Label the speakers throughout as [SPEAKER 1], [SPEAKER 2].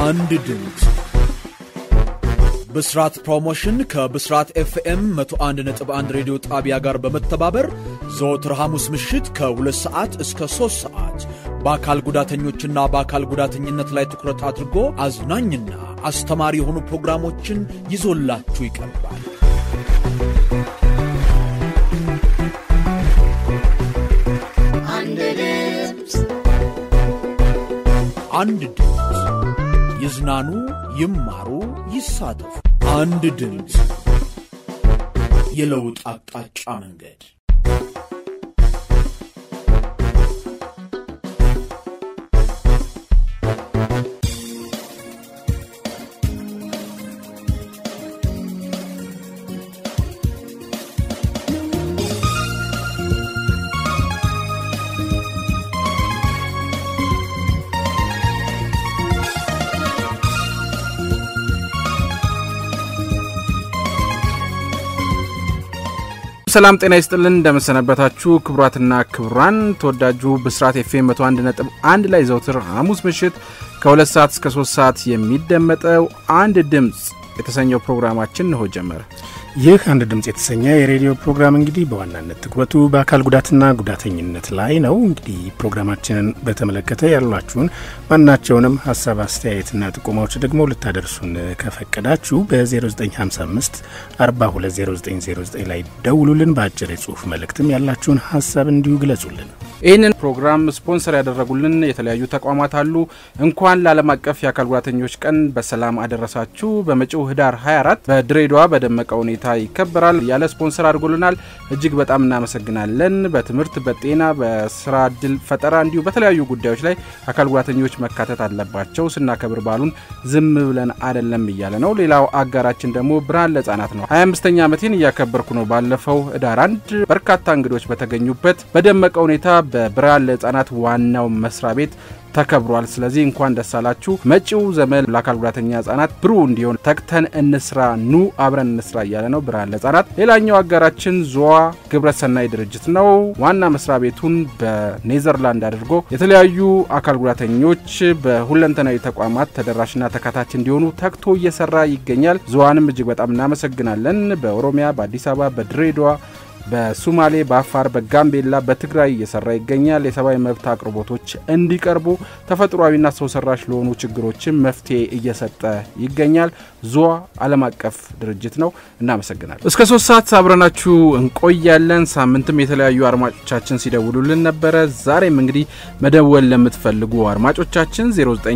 [SPEAKER 1] አንድ ድምፅ ብስራት ፕሮሞሽን ከብስራት ኤፍኤም 101.1 ሬዲዮ ጣቢያ ጋር በመተባበር ዘወትር ሐሙስ ምሽት ከ2 ሰዓት እስከ 3 ሰዓት በአካል ጉዳተኞችና በአካል ጉዳተኝነት ላይ ትኩረት አድርጎ አዝናኝና አስተማሪ የሆኑ ፕሮግራሞችን ይዞላችሁ ይቀርባል።
[SPEAKER 2] አንድ ድምፅ
[SPEAKER 1] አንድ ድምፅ ይዝናኑ፣ ይማሩ፣ ይሳተፉ። አንድ ድምፅ የለውጥ አቅጣጫ መንገድ
[SPEAKER 3] ሰላም ጤና ይስጥልን እንደመሰነበታችሁ ክቡራትና ክቡራን ተወዳጁ ብስራት ኤፍኤም 101 ነጥብ አንድ ላይ ዘውትር ሐሙስ ምሽት ከሁለት ሰዓት እስከ ሶስት ሰዓት የሚደመጠው አንድ ድምፅ የተሰኘው ፕሮግራማችን እንሆ ጀመረ።
[SPEAKER 4] ይህ አንድ ድምፅ የተሰኘ የሬዲዮ ፕሮግራም እንግዲህ በዋናነት ትኩረቱ በአካል ጉዳትና ጉዳተኝነት ላይ ነው። እንግዲህ ፕሮግራማችንን በተመለከተ ያሏችሁን ማናቸውንም ሀሳብ አስተያየትና ጥቆማዎች ደግሞ ልታደርሱን ከፈቀዳችሁ በ0955 420909 ላይ ደውሉልን። በአጭር የጽሁፍ መልእክትም ያላችሁን ሀሳብ እንዲሁ ግለጹልን።
[SPEAKER 3] ይህንን ፕሮግራም ስፖንሰር ያደረጉልን የተለያዩ ተቋማት አሉ። እንኳን ለዓለም አቀፍ የአካል ጉዳተኞች ቀን በሰላም አደረሳችሁ። በመጪው ህዳር 24 በድሬዳዋ በደመቀ ሁኔታ ይከበራል። ያለ ስፖንሰር አድርጎልናል። እጅግ በጣም እናመሰግናለን። በትምህርት፣ በጤና፣ በስራ እድል ፈጠራ እንዲሁ በተለያዩ ጉዳዮች ላይ አካል ጉዳተኞች መካተት አለባቸው። ስናከብር ባሉን ዝም ብለን አይደለም እያለ ነው። ሌላው አጋራችን ደግሞ ብርሃን ለህጻናት ነው። 25ኛ ዓመቴን እያከበርኩ ነው። ባለፈው ህዳር አንድ በርካታ እንግዶች በተገኙበት በደመቀ ሁኔታ በብርሃን ለህጻናት ዋናው መስሪያ ቤት ተከብሯል። ስለዚህ እንኳን ደስ አላችሁ። መጪው ዘመን ለአካል ጉዳተኛ ህጻናት ብሩህ እንዲሆን ተግተን እንስራ፣ ኑ አብረን እንስራ እያለ ነው ብርሃን ለህጻናት። ሌላኛው አጋራችን ዞዋ ግብረሰናይ ድርጅት ነው። ዋና መስሪያ ቤቱን በኔዘርላንድ አድርጎ የተለያዩ አካል ጉዳተኞች በሁለንተናዊ ተቋማት ተደራሽና ተካታች እንዲሆኑ ተግቶ እየሰራ ይገኛል። ዞዋንም እጅግ በጣም እናመሰግናለን። በኦሮሚያ፣ በአዲስ አበባ፣ በድሬዳዋ በሱማሌ፣ በአፋር፣ በጋምቤላ፣ በትግራይ እየሰራ ይገኛል። የሰብአዊ መብት አቅርቦቶች እንዲቀርቡ ተፈጥሯዊና ሰው ሰራሽ ለሆኑ ችግሮችን መፍትሄ እየሰጠ ይገኛል። ዞዋ ዓለም አቀፍ ድርጅት ነው። እናመሰግናለን። እስከ ሶስት ሰዓት አብረናችሁ እንቆያለን። ሳምንትም የተለያዩ አድማጮቻችን ሲደውሉልን ነበረ። ዛሬም እንግዲህ መደወል ለምትፈልጉ አድማጮቻችን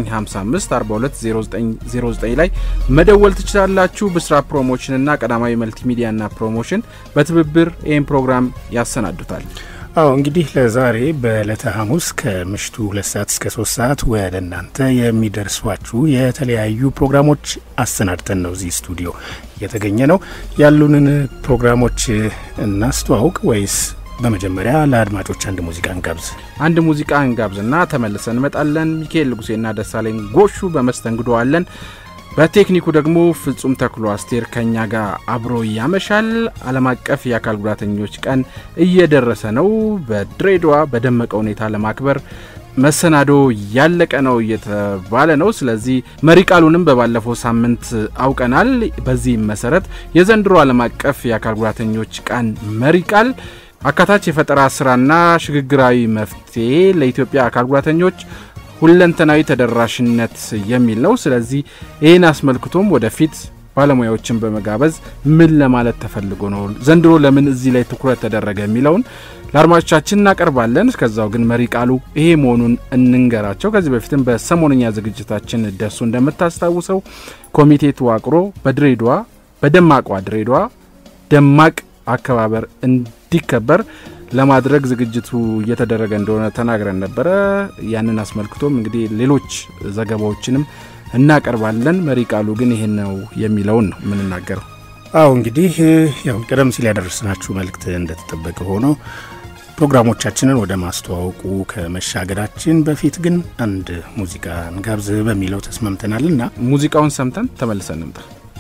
[SPEAKER 3] 0955 420909 ላይ መደወል ትችላላችሁ። ብስራት ፕሮሞሽንና ቀዳማዊ መልቲሚዲያና ፕሮሞሽን በትብብር ይህን ፕሮግራም ያሰናዱታል።
[SPEAKER 4] አዎ እንግዲህ ለዛሬ በዕለተ ሐሙስ ከምሽቱ ሁለት ሰዓት እስከ ሶስት ሰዓት ወደ እናንተ የሚደርሷችሁ የተለያዩ ፕሮግራሞች አሰናድተን ነው እዚህ ስቱዲዮ እየተገኘ ነው። ያሉንን ፕሮግራሞች እናስተዋውቅ ወይስ በመጀመሪያ ለአድማጮች አንድ ሙዚቃ እንጋብዝ?
[SPEAKER 3] አንድ ሙዚቃ እንጋብዝና ተመልሰን እንመጣለን። ሚካኤል ንጉሴና ደሳለኝ ጎሹ በመስተንግዶ አለን። በቴክኒኩ ደግሞ ፍጹም ተክሎ አስቴር ከኛ ጋር አብሮ ያመሻል። ዓለም አቀፍ የአካል ጉዳተኞች ቀን እየደረሰ ነው። በድሬዳዋ በደመቀ ሁኔታ ለማክበር መሰናዶ ያለቀ ነው እየተባለ ነው። ስለዚህ መሪ ቃሉንም በባለፈው ሳምንት አውቀናል። በዚህም መሰረት የዘንድሮ ዓለም አቀፍ የአካል ጉዳተኞች ቀን መሪ ቃል አካታች የፈጠራ ስራና ሽግግራዊ መፍትሄ ለኢትዮጵያ አካል ጉዳተኞች ሁለንተናዊ ተደራሽነት የሚል ነው። ስለዚህ ይህን አስመልክቶም ወደፊት ባለሙያዎችን በመጋበዝ ምን ለማለት ተፈልጎ ነው፣ ዘንድሮ ለምን እዚህ ላይ ትኩረት ተደረገ የሚለውን ለአድማጮቻችን እናቀርባለን። እስከዛው ግን መሪ ቃሉ ይሄ መሆኑን እንንገራቸው። ከዚህ በፊትም በሰሞነኛ ዝግጅታችን ደሱ እንደምታስታውሰው ኮሚቴ ተዋቅሮ በድሬዳዋ በደማቋ ድሬዳዋ ደማቅ አከባበር እንዲከበር ለማድረግ ዝግጅቱ እየተደረገ እንደሆነ ተናግረን ነበረ። ያንን አስመልክቶም እንግዲህ ሌሎች ዘገባዎችንም እናቀርባለን። መሪ ቃሉ ግን ይሄን ነው የሚለውን ነው የምንናገረው።
[SPEAKER 4] አዎ እንግዲህ ያው ቀደም ሲል ያደረስናችሁ መልእክት እንደተጠበቀ ሆኖ ፕሮግራሞቻችንን ወደ ማስተዋወቁ ከመሻገራችን በፊት ግን አንድ ሙዚቃ እንጋብዝ በሚለው ተስማምተናልና
[SPEAKER 3] ሙዚቃውን ሰምተን ተመልሰን እንምጣ።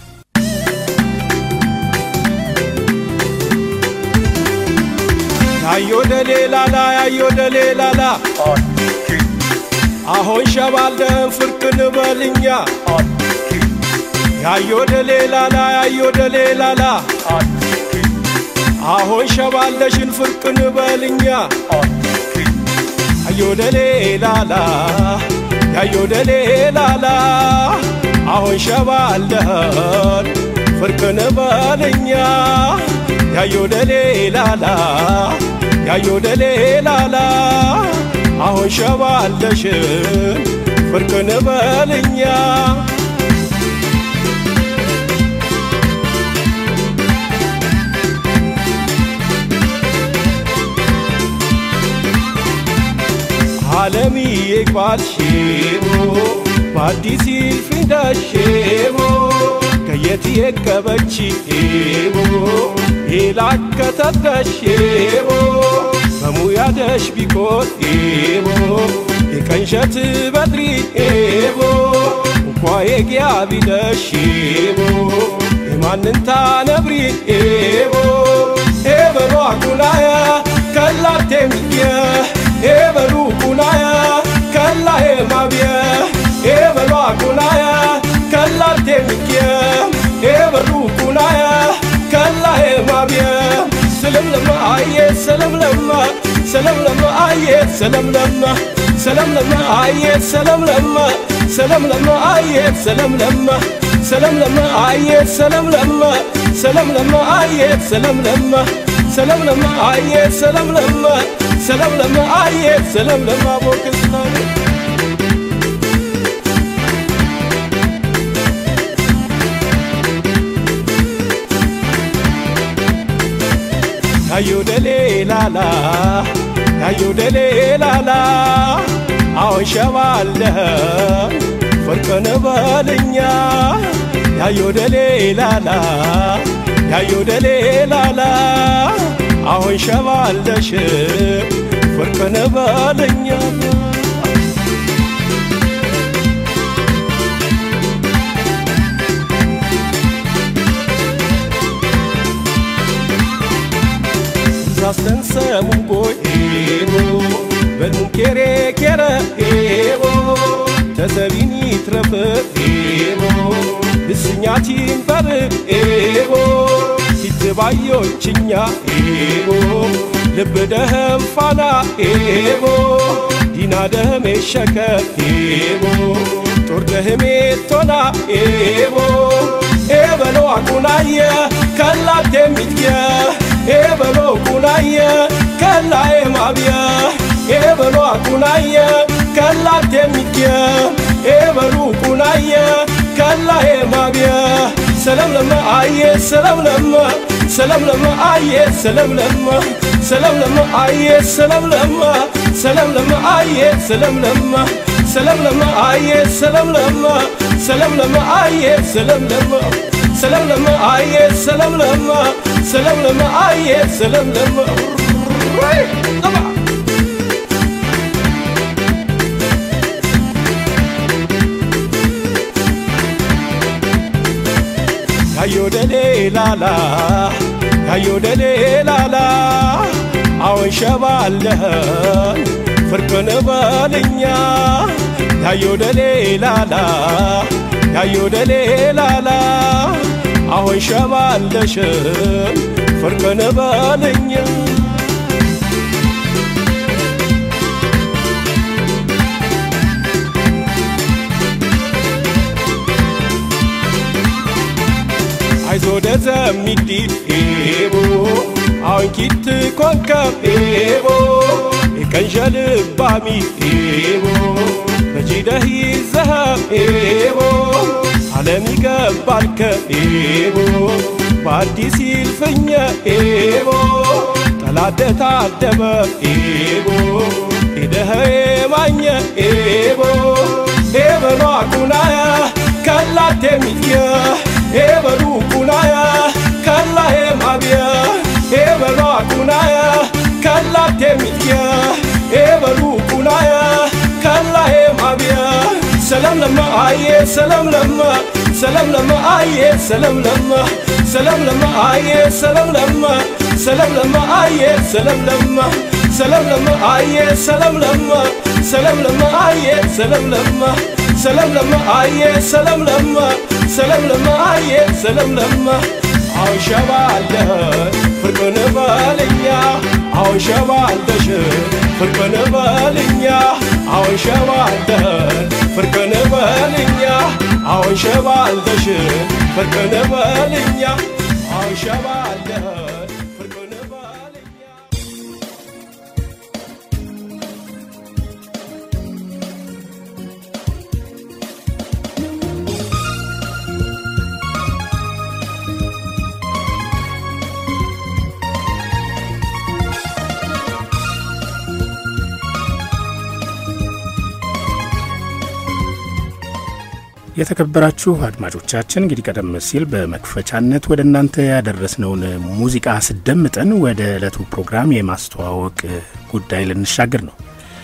[SPEAKER 5] Yayo deleelala yayo deleelala Ahoon shabaaldan firqir ፍርቅን በልኛ ያዮ ደሌ ላላ ያዮ ደሌ ላላ አሁን ሸባለሽን ፍርቅን በልኛ ያዮ ደሌ ላላ ያዮ ደሌ ላላ አሁን ሸባለህን ፍርቅን በልኛ ያዮ ደሌ ላላ ያዮ ደሌ ላላ አሁን ሸባለሽን ፍርቅን በልኛ ዓለምዬ ባልሼቦ በአዲስ ይልፊንዳሼቦ ከየት የቀበችቦ የላከተደሼቦ በሙያደሽ ቢኮቴቦ የቀንሸት በድሪኤቦ እንኳ የጊያ ቢደሼቦ የማንንታ ነብሪኤቦ ኤበሎ አኩላያ ከላቴ ሚየ ኤበሉ ኩላያ ከላዬ ማብየ ኤበሎ አኩላያ ከላቴ ሚየ ኤበሉ ኩላያ ከላዬ ማብየ ሰለምለማ አየ ሰለምለማ ሰለምለማ አየ ሰለምለማ ሰለምለማ አየ ሰለምለማ ሰለምለማ አየ ሰለምለማ ሰለምለማ አየ ሰለምለማ ሰለምለማ አየ ሰለምለማ ሰለምለማ አየ ሰለምለማ ሰለምለማ አየ ሰለምለማ ቦክስታኔ ያዮ ደሌ ላላ ያዮ ደሌ ላላ አሁን ሸባለህ ፍርቅን በልኛ ያዮ ደሌ ላላ ያዮ ደሌ ላላ አሁን ሸባለሽ ፍርቅን በልኛ ሳስተንሰሙን ጎኤቦ በንኬሬ ኬረ ኤቦ ተሰቢኒ ትረፍ ኤቦ እስኛቲን በር ኤቦ ሲትባዮችኛ ኤቦ ልብ ደህም ፋና ኤቦ ዲና ደህሜ ሸከ ኤቦ ጦር ደህሜ ቶና ኤቦ ኤበሎ አቁናየ ከላቴ ሚትየ ኤበሎ ቁናየ ከላዬ ማብየ ኤበሎ አቁናየ ከላቴ ሚትየ ኤበሉ ቁናየ ከላዬ ማብየ ሰለምለመ አየ ሰለምለመ ሰለምለመ አየ ሰለምለመ ሰለምለመ አየ ሰለምለመ ሰለምለመ አየ ሰለምለመ ሰለምለመ አየ ሰለምለመ ሰለምለመ አየ ሰለምለመ ሰለምለመ አየ ሰለምለመ ሰለምለመ አየ ሰለምለመ ያዮ ደሌ ላላ ያዮ ደሌ ላላ አሁን ሸባለህን ፍርቅን በልኛ ያዮ ደሌ ላላ ያዮ ደሌ ላላ አሁን ሸባለሽን ፍርቅን በልኛ አይዞ ደዘሚዲ ኤቦ አሁን ኪት ኮንከም ኤቦ የቀንዠልባሚ ኤቦ በጂደህ ይዘኸም ኤቦ ዓለም ይገባልከ ኤቦ በአዲስ ይልፍኘ ኤቦ ጠላደ ታደበ ኤቦ ሄደህ የማኘ ኤቦ ኤበሎ አቁናያ ከላቴ ሚትየ ኤበሉ ቁናያ ከላዬ ማብየ ኤበሎ አቁናያ ከላቴ ሚትየ ኤበሉ ቁናያ ከላዬ ማብየ ሰላም ለማ አየ ሰላም ለማ ሰላም ለማ አየ ሰላም ለማ ሰላም ለማ አየ ሰላም ለማ ሰላም ለማ አየ ሰላም ለማ ሰላም ለማ አየ ሰላም ለማ ሰላም ለማ አየ ሰላም ለማ ሰለም ለማ አየ ሰለም ለማ ሰለም ለማ አየ ሰለም ለማ አሁን ሸባ አለ ፍርቅን በልኛ አሁን ሸባ አለሽ ፍርቅን በልኛ አሁን ሸባ አለ ፍርቅን በልኛ አሁን ሸባ አለሽ ፍርቅን በልኛ አሁን ሸባ አለ ፍርቅን በልኛ
[SPEAKER 4] የተከበራችሁ አድማጮቻችን እንግዲህ ቀደም ሲል በመክፈቻነት ወደ እናንተ ያደረስነውን ሙዚቃ ስደምጠን ወደ ዕለቱ ፕሮግራም የማስተዋወቅ ጉዳይ ልንሻገር ነው።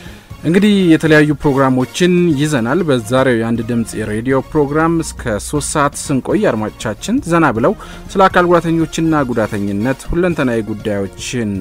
[SPEAKER 3] እንግዲህ የተለያዩ ፕሮግራሞችን ይዘናል። በዛሬው የአንድ ድምፅ የሬዲዮ ፕሮግራም እስከ ሶስት ሰዓት ስንቆይ አድማጮቻችን ዘና ብለው ስለ አካል ጉዳተኞችና ጉዳተኝነት ሁለንተናዊ ጉዳዮችን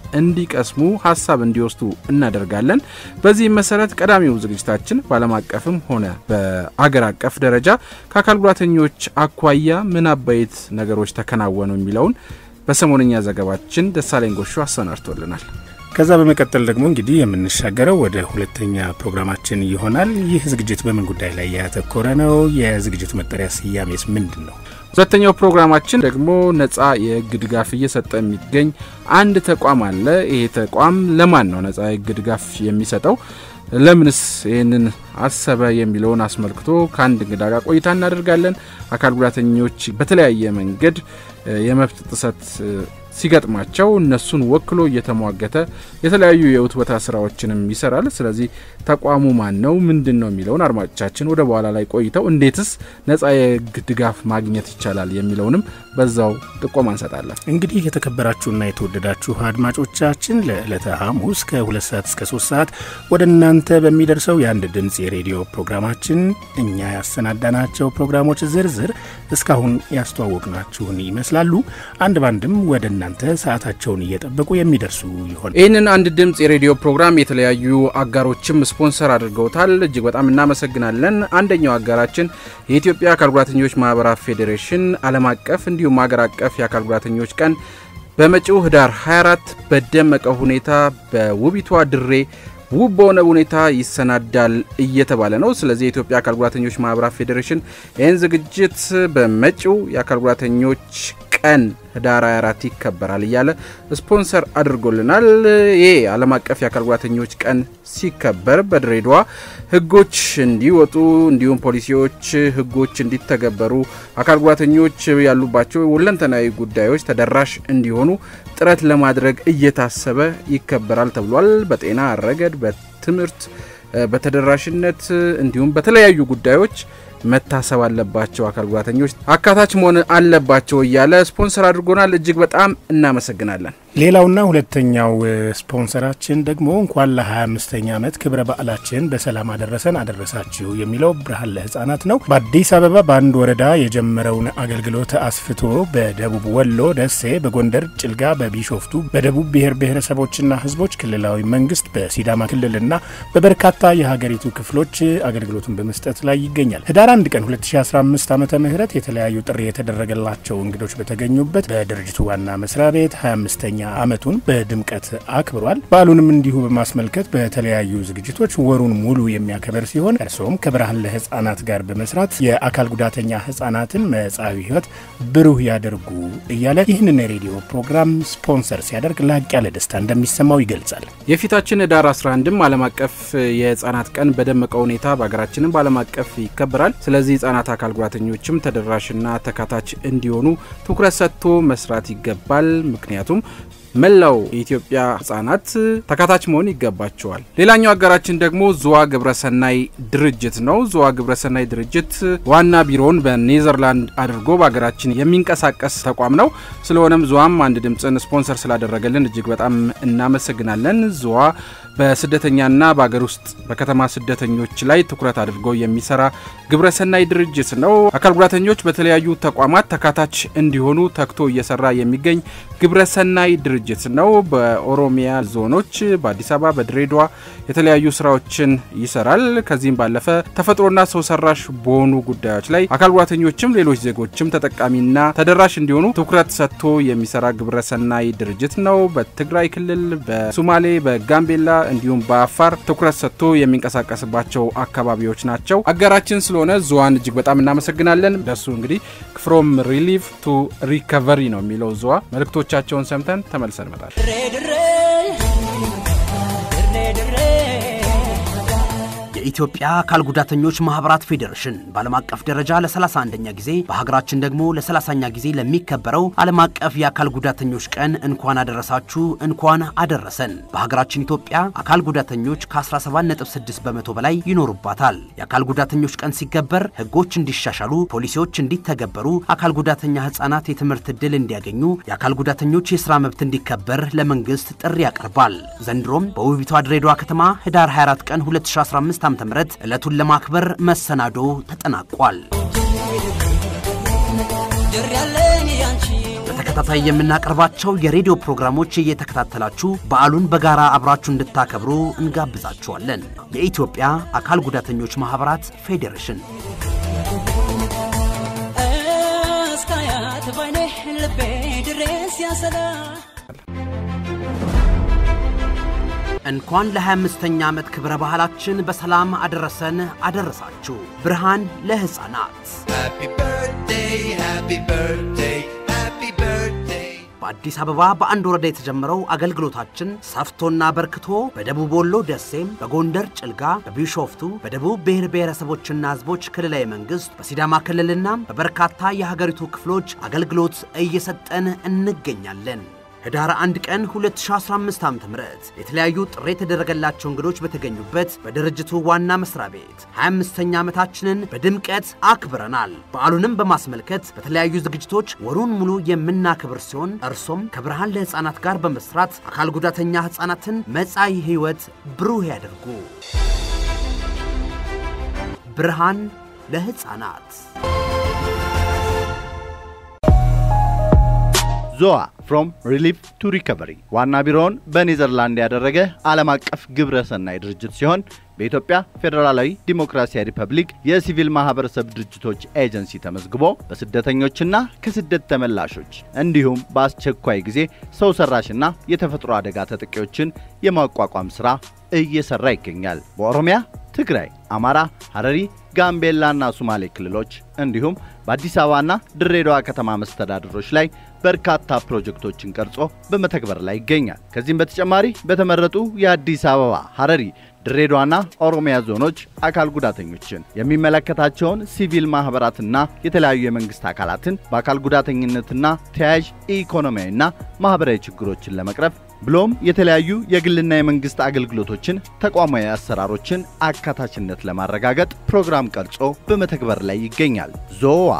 [SPEAKER 3] እንዲቀስሙ ሀሳብ እንዲወስዱ እናደርጋለን። በዚህም መሰረት ቀዳሚው ዝግጅታችን በዓለም አቀፍም ሆነ በአገር አቀፍ ደረጃ ከአካል ጉዳተኞች አኳያ ምን አበይት ነገሮች ተከናወኑ የሚለውን በሰሞነኛ ዘገባችን ደሳለኝ ጎሹ አሰናድቶልናል።
[SPEAKER 4] ከዛ በመቀጠል ደግሞ እንግዲህ የምንሻገረው ወደ ሁለተኛ ፕሮግራማችን ይሆናል። ይህ ዝግጅት በምን ጉዳይ ላይ ያተኮረ ነው? የዝግጅቱ መጠሪያ ስያሜስ ምንድን ነው?
[SPEAKER 3] ሁለተኛው ፕሮግራማችን ደግሞ ነጻ የህግ ድጋፍ እየሰጠ የሚገኝ አንድ ተቋም አለ። ይሄ ተቋም ለማን ነው ነጻ የህግ ድጋፍ የሚሰጠው? ለምንስ ይህንን አሰበ የሚለውን አስመልክቶ ከአንድ እንግዳ ጋር ቆይታ እናደርጋለን። አካል ጉዳተኞች በተለያየ መንገድ የመብት ጥሰት ሲገጥማቸው እነሱን ወክሎ እየተሟገተ የተለያዩ የውትወታ ስራዎችንም ይሰራል። ስለዚህ ተቋሙ ማን ነው፣ ምንድን ነው የሚለውን አድማጮቻችን ወደ በኋላ ላይ ቆይተው እንዴትስ ነጻ የህግ ድጋፍ ማግኘት ይቻላል የሚለውንም በዛው ጥቆማ እንሰጣለን።
[SPEAKER 4] እንግዲህ የተከበራችሁና የተወደዳችሁ አድማጮቻችን ለዕለተ ሐሙስ ከሁለት ሰዓት እስከ ሶስት ሰዓት ወደ እናንተ በሚደርሰው የአንድ ድምፅ የሬዲዮ ፕሮግራማችን እኛ ያሰናዳናቸው ፕሮግራሞች ዝርዝር እስካሁን ያስተዋወቅናችሁን ይመስላሉ። አንድ ባንድም ወደ እናንተ ሰዓታቸውን እየጠበቁ የሚደርሱ ይሆን።
[SPEAKER 3] ይህንን አንድ ድምፅ የሬዲዮ ፕሮግራም የተለያዩ አጋሮችም ስፖንሰር አድርገውታል። እጅግ በጣም እናመሰግናለን። አንደኛው አጋራችን የኢትዮጵያ አካል ጉዳተኞች ማህበራት ፌዴሬሽን ዓለም አቀፍ እንዲሁም ሀገር አቀፍ የአካል ጉዳተኞች ቀን በመጪው ህዳር 24 በደመቀ ሁኔታ በውቢቷ ድሬ ውብ በሆነ ሁኔታ ይሰናዳል እየተባለ ነው። ስለዚህ የኢትዮጵያ አካል ጉዳተኞች ማህበራት ፌዴሬሽን ይህን ዝግጅት በመጪው የአካል ጉዳተኞች ቀን ህዳር 24 ይከበራል እያለ ስፖንሰር አድርጎልናል። ይህ ዓለም አቀፍ የአካል ጉዳተኞች ቀን ሲከበር በድሬዳዋ ህጎች እንዲወጡ እንዲሁም ፖሊሲዎች፣ ህጎች እንዲተገበሩ አካል ጉዳተኞች ያሉባቸው ሁለንተናዊ ጉዳዮች ተደራሽ እንዲሆኑ ጥረት ለማድረግ እየታሰበ ይከበራል ተብሏል። በጤና ረገድ፣ በትምህርት፣ በተደራሽነት እንዲሁም በተለያዩ ጉዳዮች መታሰብ አለባቸው። አካል ጉዳተኞች አካታች መሆን አለባቸው እያለ ስፖንሰር አድርጎናል። እጅግ በጣም እናመሰግናለን።
[SPEAKER 4] ሌላውና ሁለተኛው ስፖንሰራችን ደግሞ እንኳን ለ25ኛ ዓመት ክብረ በዓላችን በሰላም አደረሰን አደረሳችሁ የሚለው ብርሃን ለህፃናት ነው። በአዲስ አበባ በአንድ ወረዳ የጀመረውን አገልግሎት አስፍቶ በደቡብ ወሎ ደሴ፣ በጎንደር ጭልጋ፣ በቢሾፍቱ፣ በደቡብ ብሔር ብሔረሰቦችና ህዝቦች ክልላዊ መንግስት፣ በሲዳማ ክልልና በበርካታ የሀገሪቱ ክፍሎች አገልግሎቱን በመስጠት ላይ ይገኛል። ህዳር 1 ቀን 2015 ዓመተ ምህረት የተለያዩ ጥሪ የተደረገላቸው እንግዶች በተገኙበት በድርጅቱ ዋና መስሪያ ቤት 25ኛ ዓመቱን በድምቀት አክብሯል። በዓሉንም እንዲሁ በማስመልከት በተለያዩ ዝግጅቶች ወሩን ሙሉ የሚያከበር ሲሆን እርስዎም ከብርሃን ለህፃናት ጋር በመስራት የአካል ጉዳተኛ ህፃናትን መጻዊ ህይወት ብሩህ ያደርጉ እያለ ይህንን የሬዲዮ ፕሮግራም ስፖንሰር ሲያደርግ ላቅ ያለ ደስታ እንደሚሰማው ይገልጻል።
[SPEAKER 3] የፊታችን ህዳር 11ም ዓለም አቀፍ የህፃናት ቀን በደመቀ ሁኔታ በሀገራችንም በዓለም አቀፍ ይከበራል። ስለዚህ ህጻናት አካል ጉዳተኞችም ተደራሽና ተካታች እንዲሆኑ ትኩረት ሰጥቶ መስራት ይገባል። ምክንያቱም መላው የኢትዮጵያ ህጻናት ተካታች መሆን ይገባቸዋል። ሌላኛው አጋራችን ደግሞ ዙዋ ግብረሰናይ ድርጅት ነው። ዙዋ ግብረሰናይ ድርጅት ዋና ቢሮውን በኔዘርላንድ አድርጎ በሀገራችን የሚንቀሳቀስ ተቋም ነው። ስለሆነም ዙዋም አንድ ድምፅን ስፖንሰር ስላደረገልን እጅግ በጣም እናመሰግናለን። ዙዋ በስደተኛና በሀገር ውስጥ በከተማ ስደተኞች ላይ ትኩረት አድርጎ የሚሰራ ግብረሰናይ ድርጅት ነው። አካል ጉዳተኞች በተለያዩ ተቋማት ተካታች እንዲሆኑ ተግቶ እየሰራ የሚገኝ ግብረሰናይ ድርጅት ድርጅት ነው። በኦሮሚያ ዞኖች በአዲስ አበባ፣ በድሬዳዋ የተለያዩ ስራዎችን ይሰራል። ከዚህም ባለፈ ተፈጥሮና ሰው ሰራሽ በሆኑ ጉዳዮች ላይ አካል ጉዳተኞችም ሌሎች ዜጎችም ተጠቃሚና ተደራሽ እንዲሆኑ ትኩረት ሰጥቶ የሚሰራ ግብረሰናይ ድርጅት ነው። በትግራይ ክልል፣ በሶማሌ፣ በጋምቤላ እንዲሁም በአፋር ትኩረት ሰጥቶ የሚንቀሳቀስባቸው አካባቢዎች ናቸው። አጋራችን ስለሆነ ዙዋን እጅግ በጣም እናመሰግናለን። ደሱ እንግዲህ ፍሮም ሪሊፍ ቱ ሪከቨሪ ነው የሚለው ዙዋ። መልእክቶቻቸውን ሰምተን ተመልሰን እንመጣለን።
[SPEAKER 6] የኢትዮጵያ አካል ጉዳተኞች ማህበራት ፌዴሬሽን በዓለም አቀፍ ደረጃ ለ31ኛ ጊዜ በሀገራችን ደግሞ ለ30ኛ ጊዜ ለሚከበረው ዓለም አቀፍ የአካል ጉዳተኞች ቀን እንኳን አደረሳችሁ እንኳን አደረሰን። በሀገራችን ኢትዮጵያ አካል ጉዳተኞች ከ17.6 በመቶ በላይ ይኖሩባታል። የአካል ጉዳተኞች ቀን ሲከበር ህጎች እንዲሻሻሉ፣ ፖሊሲዎች እንዲተገበሩ፣ አካል ጉዳተኛ ህጻናት የትምህርት ዕድል እንዲያገኙ፣ የአካል ጉዳተኞች የሥራ መብት እንዲከበር ለመንግስት ጥሪ ያቀርባል። ዘንድሮም በውቢቷ ድሬዳዋ ከተማ ህዳር 24 ቀን 2015 ዓ.ም ዕለቱን ለማክበር መሰናዶ ተጠናቋል። በተከታታይ የምናቀርባቸው የሬዲዮ ፕሮግራሞች እየተከታተላችሁ በዓሉን በጋራ አብራችሁ እንድታከብሩ እንጋብዛችኋለን። የኢትዮጵያ አካል ጉዳተኞች ማኅበራት ፌዴሬሽን
[SPEAKER 2] እስካያት ባይኔ ልቤ ድሬስ ያሰላ
[SPEAKER 6] እንኳን ለ25ኛ ዓመት ክብረ ባህላችን በሰላም አደረሰን አደረሳችሁ። ብርሃን ለሕፃናት
[SPEAKER 7] Happy birthday, happy birthday, happy birthday.
[SPEAKER 6] በአዲስ አበባ በአንድ ወረዳ የተጀመረው አገልግሎታችን ሰፍቶና በርክቶ በደቡብ ወሎ ደሴም፣ በጎንደር ጭልጋ፣ በቢሾፍቱ፣ በደቡብ ብሔር ብሔረሰቦችና ሕዝቦች ክልላዊ መንግሥት፣ በሲዳማ ክልልና በበርካታ የሀገሪቱ ክፍሎች አገልግሎት እየሰጠን እንገኛለን። ህዳር 1 ቀን 2015 ዓ.ም የተለያዩ ጥሪ የተደረገላቸው እንግዶች በተገኙበት በድርጅቱ ዋና መስሪያ ቤት 25ኛ ዓመታችንን በድምቀት አክብረናል። በዓሉንም በማስመልከት በተለያዩ ዝግጅቶች ወሩን ሙሉ የምናክብር ሲሆን እርሶም ከብርሃን ለሕፃናት ጋር በመስራት አካል ጉዳተኛ ሕፃናትን መጻኢ ሕይወት ብሩህ ያደርጉ። ብርሃን ለሕፃናት
[SPEAKER 8] ዞዋ ፍሮም ሪሊፍ ቱ ሪከቨሪ ዋና ቢሮውን በኔዘርላንድ ያደረገ ዓለም አቀፍ ግብረ ሰናይ ድርጅት ሲሆን በኢትዮጵያ ፌዴራላዊ ዲሞክራሲያዊ ሪፐብሊክ የሲቪል ማህበረሰብ ድርጅቶች ኤጀንሲ ተመዝግቦ በስደተኞችና ከስደት ተመላሾች እንዲሁም በአስቸኳይ ጊዜ ሰው ሰራሽና የተፈጥሮ አደጋ ተጠቂዎችን የማቋቋም ሥራ እየሰራ ይገኛል። በኦሮሚያ፣ ትግራይ፣ አማራ፣ ሐረሪ፣ ጋምቤላና ሶማሌ ክልሎች እንዲሁም በአዲስ አበባና ድሬዳዋ ከተማ መስተዳድሮች ላይ በርካታ ፕሮጀክቶችን ቀርጾ በመተግበር ላይ ይገኛል። ከዚህም በተጨማሪ በተመረጡ የአዲስ አበባ፣ ሐረሪ፣ ድሬዳዋና ኦሮሚያ ዞኖች አካል ጉዳተኞችን የሚመለከታቸውን ሲቪል ማህበራትና የተለያዩ የመንግስት አካላትን በአካል ጉዳተኝነትና ተያያዥ ኢኮኖሚያዊና ማህበራዊ ችግሮችን ለመቅረፍ ብሎም የተለያዩ የግልና የመንግስት አገልግሎቶችን ተቋማዊ አሰራሮችን አካታችነት ለማረጋገጥ ፕሮግራም ቀርጾ በመተግበር ላይ ይገኛል። ዞዋ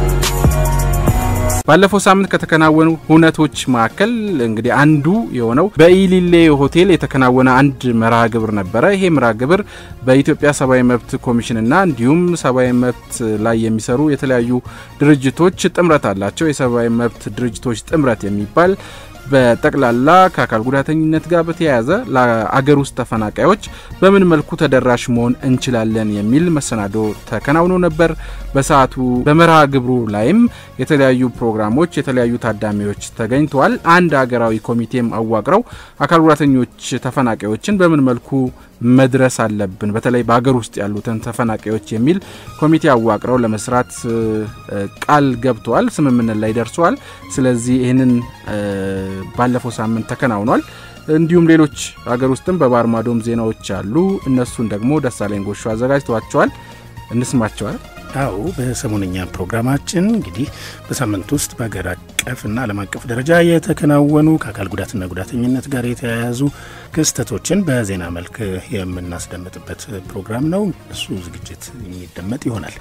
[SPEAKER 3] ባለፈው ሳምንት ከተከናወኑ ሁነቶች መካከል እንግዲህ አንዱ የሆነው በኢሊሌ ሆቴል የተከናወነ አንድ መርሃ ግብር ነበረ። ይሄ መርሃ ግብር በኢትዮጵያ ሰብአዊ መብት ኮሚሽንና እንዲሁም ሰብአዊ መብት ላይ የሚሰሩ የተለያዩ ድርጅቶች ጥምረት አላቸው። የሰብአዊ መብት ድርጅቶች ጥምረት የሚባል በጠቅላላ ከአካል ጉዳተኝነት ጋር በተያያዘ ለአገር ውስጥ ተፈናቃዮች በምን መልኩ ተደራሽ መሆን እንችላለን የሚል መሰናዶ ተከናውኖ ነበር። በሰዓቱ በመርሃ ግብሩ ላይም የተለያዩ ፕሮግራሞች፣ የተለያዩ ታዳሚዎች ተገኝተዋል። አንድ ሀገራዊ ኮሚቴም አዋቅረው አካል ጉዳተኞች ተፈናቃዮችን በምን መልኩ መድረስ አለብን፣ በተለይ በሀገር ውስጥ ያሉትን ተፈናቃዮች የሚል ኮሚቴ አዋቅረው ለመስራት ቃል ገብተዋል። ስምምነት ላይ ደርሰዋል። ስለዚህ ይህንን ባለፈው ሳምንት ተከናውኗል። እንዲሁም ሌሎች ሀገር ውስጥም በባህር ማዶም ዜናዎች አሉ። እነሱን ደግሞ ደሳለኝ ጎሹ አዘጋጅተዋቸዋል። እንስማቸዋል።
[SPEAKER 4] አዎ በሰሞነኛ ፕሮግራማችን እንግዲህ በሳምንት ውስጥ በሀገር አቀፍና ዓለም አቀፍ ደረጃ የተከናወኑ ከአካል ጉዳትና ጉዳተኝነት ጋር የተያያዙ ክስተቶችን በዜና መልክ የምናስደምጥበት ፕሮግራም ነው። እሱ ዝግጅት የሚደመጥ ይሆናል።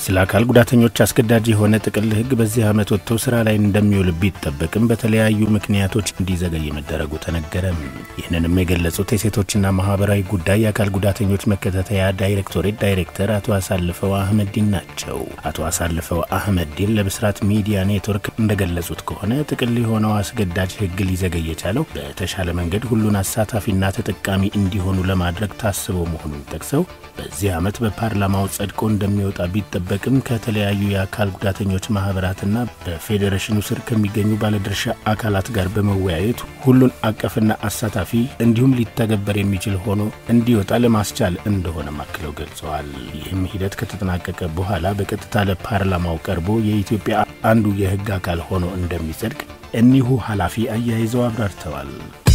[SPEAKER 4] ስለ አካል ጉዳተኞች አስገዳጅ የሆነ ጥቅል ሕግ በዚህ ዓመት ወጥቶ ስራ ላይ እንደሚውል ቢጠበቅም በተለያዩ ምክንያቶች እንዲዘገይ መደረጉ ተነገረ። ይህንንም የገለጹት የሴቶችና ማህበራዊ ጉዳይ የአካል ጉዳተኞች መከታተያ ዳይሬክቶሬት ዳይሬክተር አቶ አሳልፈው አህመዲን ናቸው። አቶ አሳልፈው አህመዲን ለብስራት ሚዲያ ኔትወርክ እንደገለጹት ከሆነ ጥቅል የሆነው አስገዳጅ ሕግ ሊዘገይ የቻለው በተሻለ መንገድ ሁሉን አሳታፊና ተጠቃሚ እንዲሆኑ ለማድረግ ታስቦ መሆኑን ጠቅሰው በዚህ ዓመት በፓርላማው ጸድቆ እንደሚወጣ ቢጠበቅም ከተለያዩ የአካል ጉዳተኞች ማህበራትና በፌዴሬሽኑ ስር ከሚገኙ ባለድርሻ አካላት ጋር በመወያየት ሁሉን አቀፍና አሳታፊ እንዲሁም ሊተገበር የሚችል ሆኖ እንዲወጣ ለማስቻል እንደሆነም አክለው ገልጸዋል። ይህም ሂደት ከተጠናቀቀ በኋላ በቀጥታ ለፓርላማው ቀርቦ የኢትዮጵያ አንዱ የህግ አካል ሆኖ እንደሚጸድቅ እኒሁ ኃላፊ አያይዘው አብራርተዋል።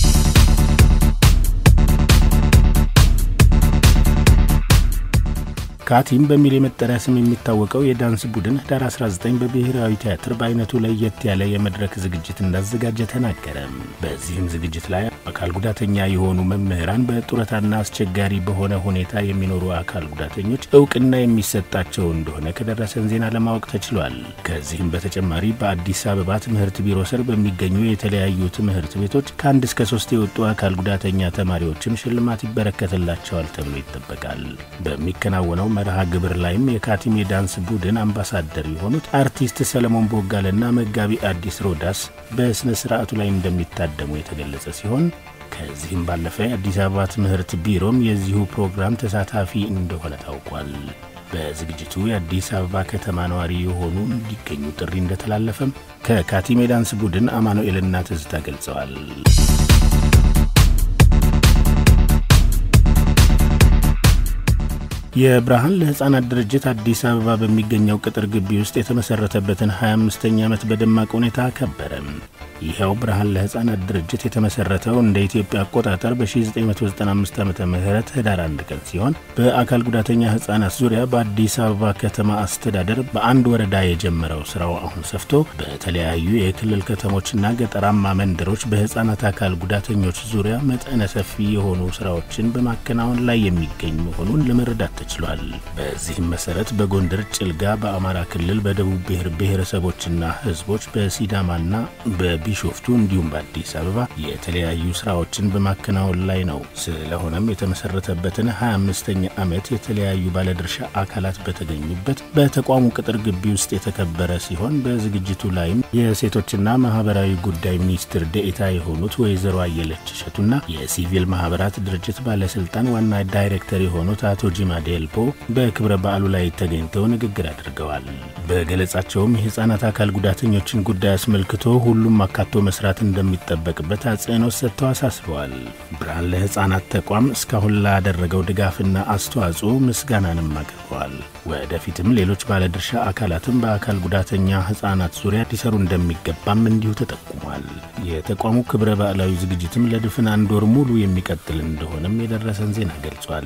[SPEAKER 4] ካቲም በሚል የመጠሪያ ስም የሚታወቀው የዳንስ ቡድን ህዳር 19 በብሔራዊ ቲያትር በአይነቱ ለየት ያለ የመድረክ ዝግጅት እንዳዘጋጀ ተናገረ። በዚህም ዝግጅት ላይ አካል ጉዳተኛ የሆኑ መምህራን በጡረታና አስቸጋሪ በሆነ ሁኔታ የሚኖሩ አካል ጉዳተኞች እውቅና የሚሰጣቸው እንደሆነ ከደረሰን ዜና ለማወቅ ተችሏል። ከዚህም በተጨማሪ በአዲስ አበባ ትምህርት ቢሮ ስር በሚገኙ የተለያዩ ትምህርት ቤቶች ከአንድ እስከ ሶስት የወጡ አካል ጉዳተኛ ተማሪዎችም ሽልማት ይበረከትላቸዋል ተብሎ ይጠበቃል። በሚከናወነው መርሃ ግብር ላይም የካቲም የዳንስ ቡድን አምባሳደር የሆኑት አርቲስት ሰለሞን ቦጋለና መጋቢ አዲስ ሮዳስ በሥነ ሥርዓቱ ላይ እንደሚታደሙ የተገለጸ ሲሆን ከዚህም ባለፈ የአዲስ አበባ ትምህርት ቢሮም የዚሁ ፕሮግራም ተሳታፊ እንደሆነ ታውቋል። በዝግጅቱ የአዲስ አበባ ከተማ ነዋሪ የሆኑ እንዲገኙ ጥሪ እንደተላለፈም ከካቲም የዳንስ ቡድን አማኑኤልና ትዝታ ገልጸዋል። የብርሃን ለሕፃናት ድርጅት አዲስ አበባ በሚገኘው ቅጥር ግቢ ውስጥ የተመሠረተበትን 25ኛ ዓመት በደማቅ ሁኔታ አከበረ። ይኸው ብርሃን ለሕፃናት ድርጅት የተመሠረተው እንደ ኢትዮጵያ አቆጣጠር በ1995 ዓ ም ህዳር አንድ ቀን ሲሆን በአካል ጉዳተኛ ሕፃናት ዙሪያ በአዲስ አበባ ከተማ አስተዳደር በአንድ ወረዳ የጀመረው ስራው አሁን ሰፍቶ በተለያዩ የክልል ከተሞችና ገጠራማ መንደሮች በሕፃናት አካል ጉዳተኞች ዙሪያ መጠነ ሰፊ የሆኑ ስራዎችን በማከናወን ላይ የሚገኝ መሆኑን ለመረዳት ተችሏል። በዚህም መሰረት በጎንደር ጭልጋ፣ በአማራ ክልል በደቡብ ብሔር ብሔረሰቦችና ህዝቦች በሲዳማና በቢሾፍቱ እንዲሁም በአዲስ አበባ የተለያዩ ስራዎችን በማከናወን ላይ ነው። ስለሆነም የተመሰረተበትን 25ኛ ዓመት የተለያዩ ባለድርሻ አካላት በተገኙበት በተቋሙ ቅጥር ግቢ ውስጥ የተከበረ ሲሆን በዝግጅቱ ላይም የሴቶችና ማህበራዊ ጉዳይ ሚኒስትር ደኤታ የሆኑት ወይዘሮ አየለች እሸቱና የሲቪል ማህበራት ድርጅት ባለስልጣን ዋና ዳይሬክተር የሆኑት አቶ ጂማ ዴልፖ በክብረ በዓሉ ላይ ተገኝተው ንግግር አድርገዋል። በገለጻቸውም የህፃናት አካል ጉዳተኞችን ጉዳይ አስመልክቶ ሁሉም አካቶ መስራት እንደሚጠበቅበት አጽንኦት ሰጥተው አሳስበዋል። ብርሃን ለህፃናት ተቋም እስካሁን ላደረገው ድጋፍና አስተዋጽኦ ምስጋናንም አቅርበዋል። ወደፊትም ሌሎች ባለድርሻ አካላትም በአካል ጉዳተኛ ህፃናት ዙሪያ ሊሰሩ እንደሚገባም እንዲሁ ተጠቁሟል። የተቋሙ ክብረ በዓላዊ ዝግጅትም ለድፍን አንድ ወር ሙሉ የሚቀጥል እንደሆነም የደረሰን ዜና ገልጿል።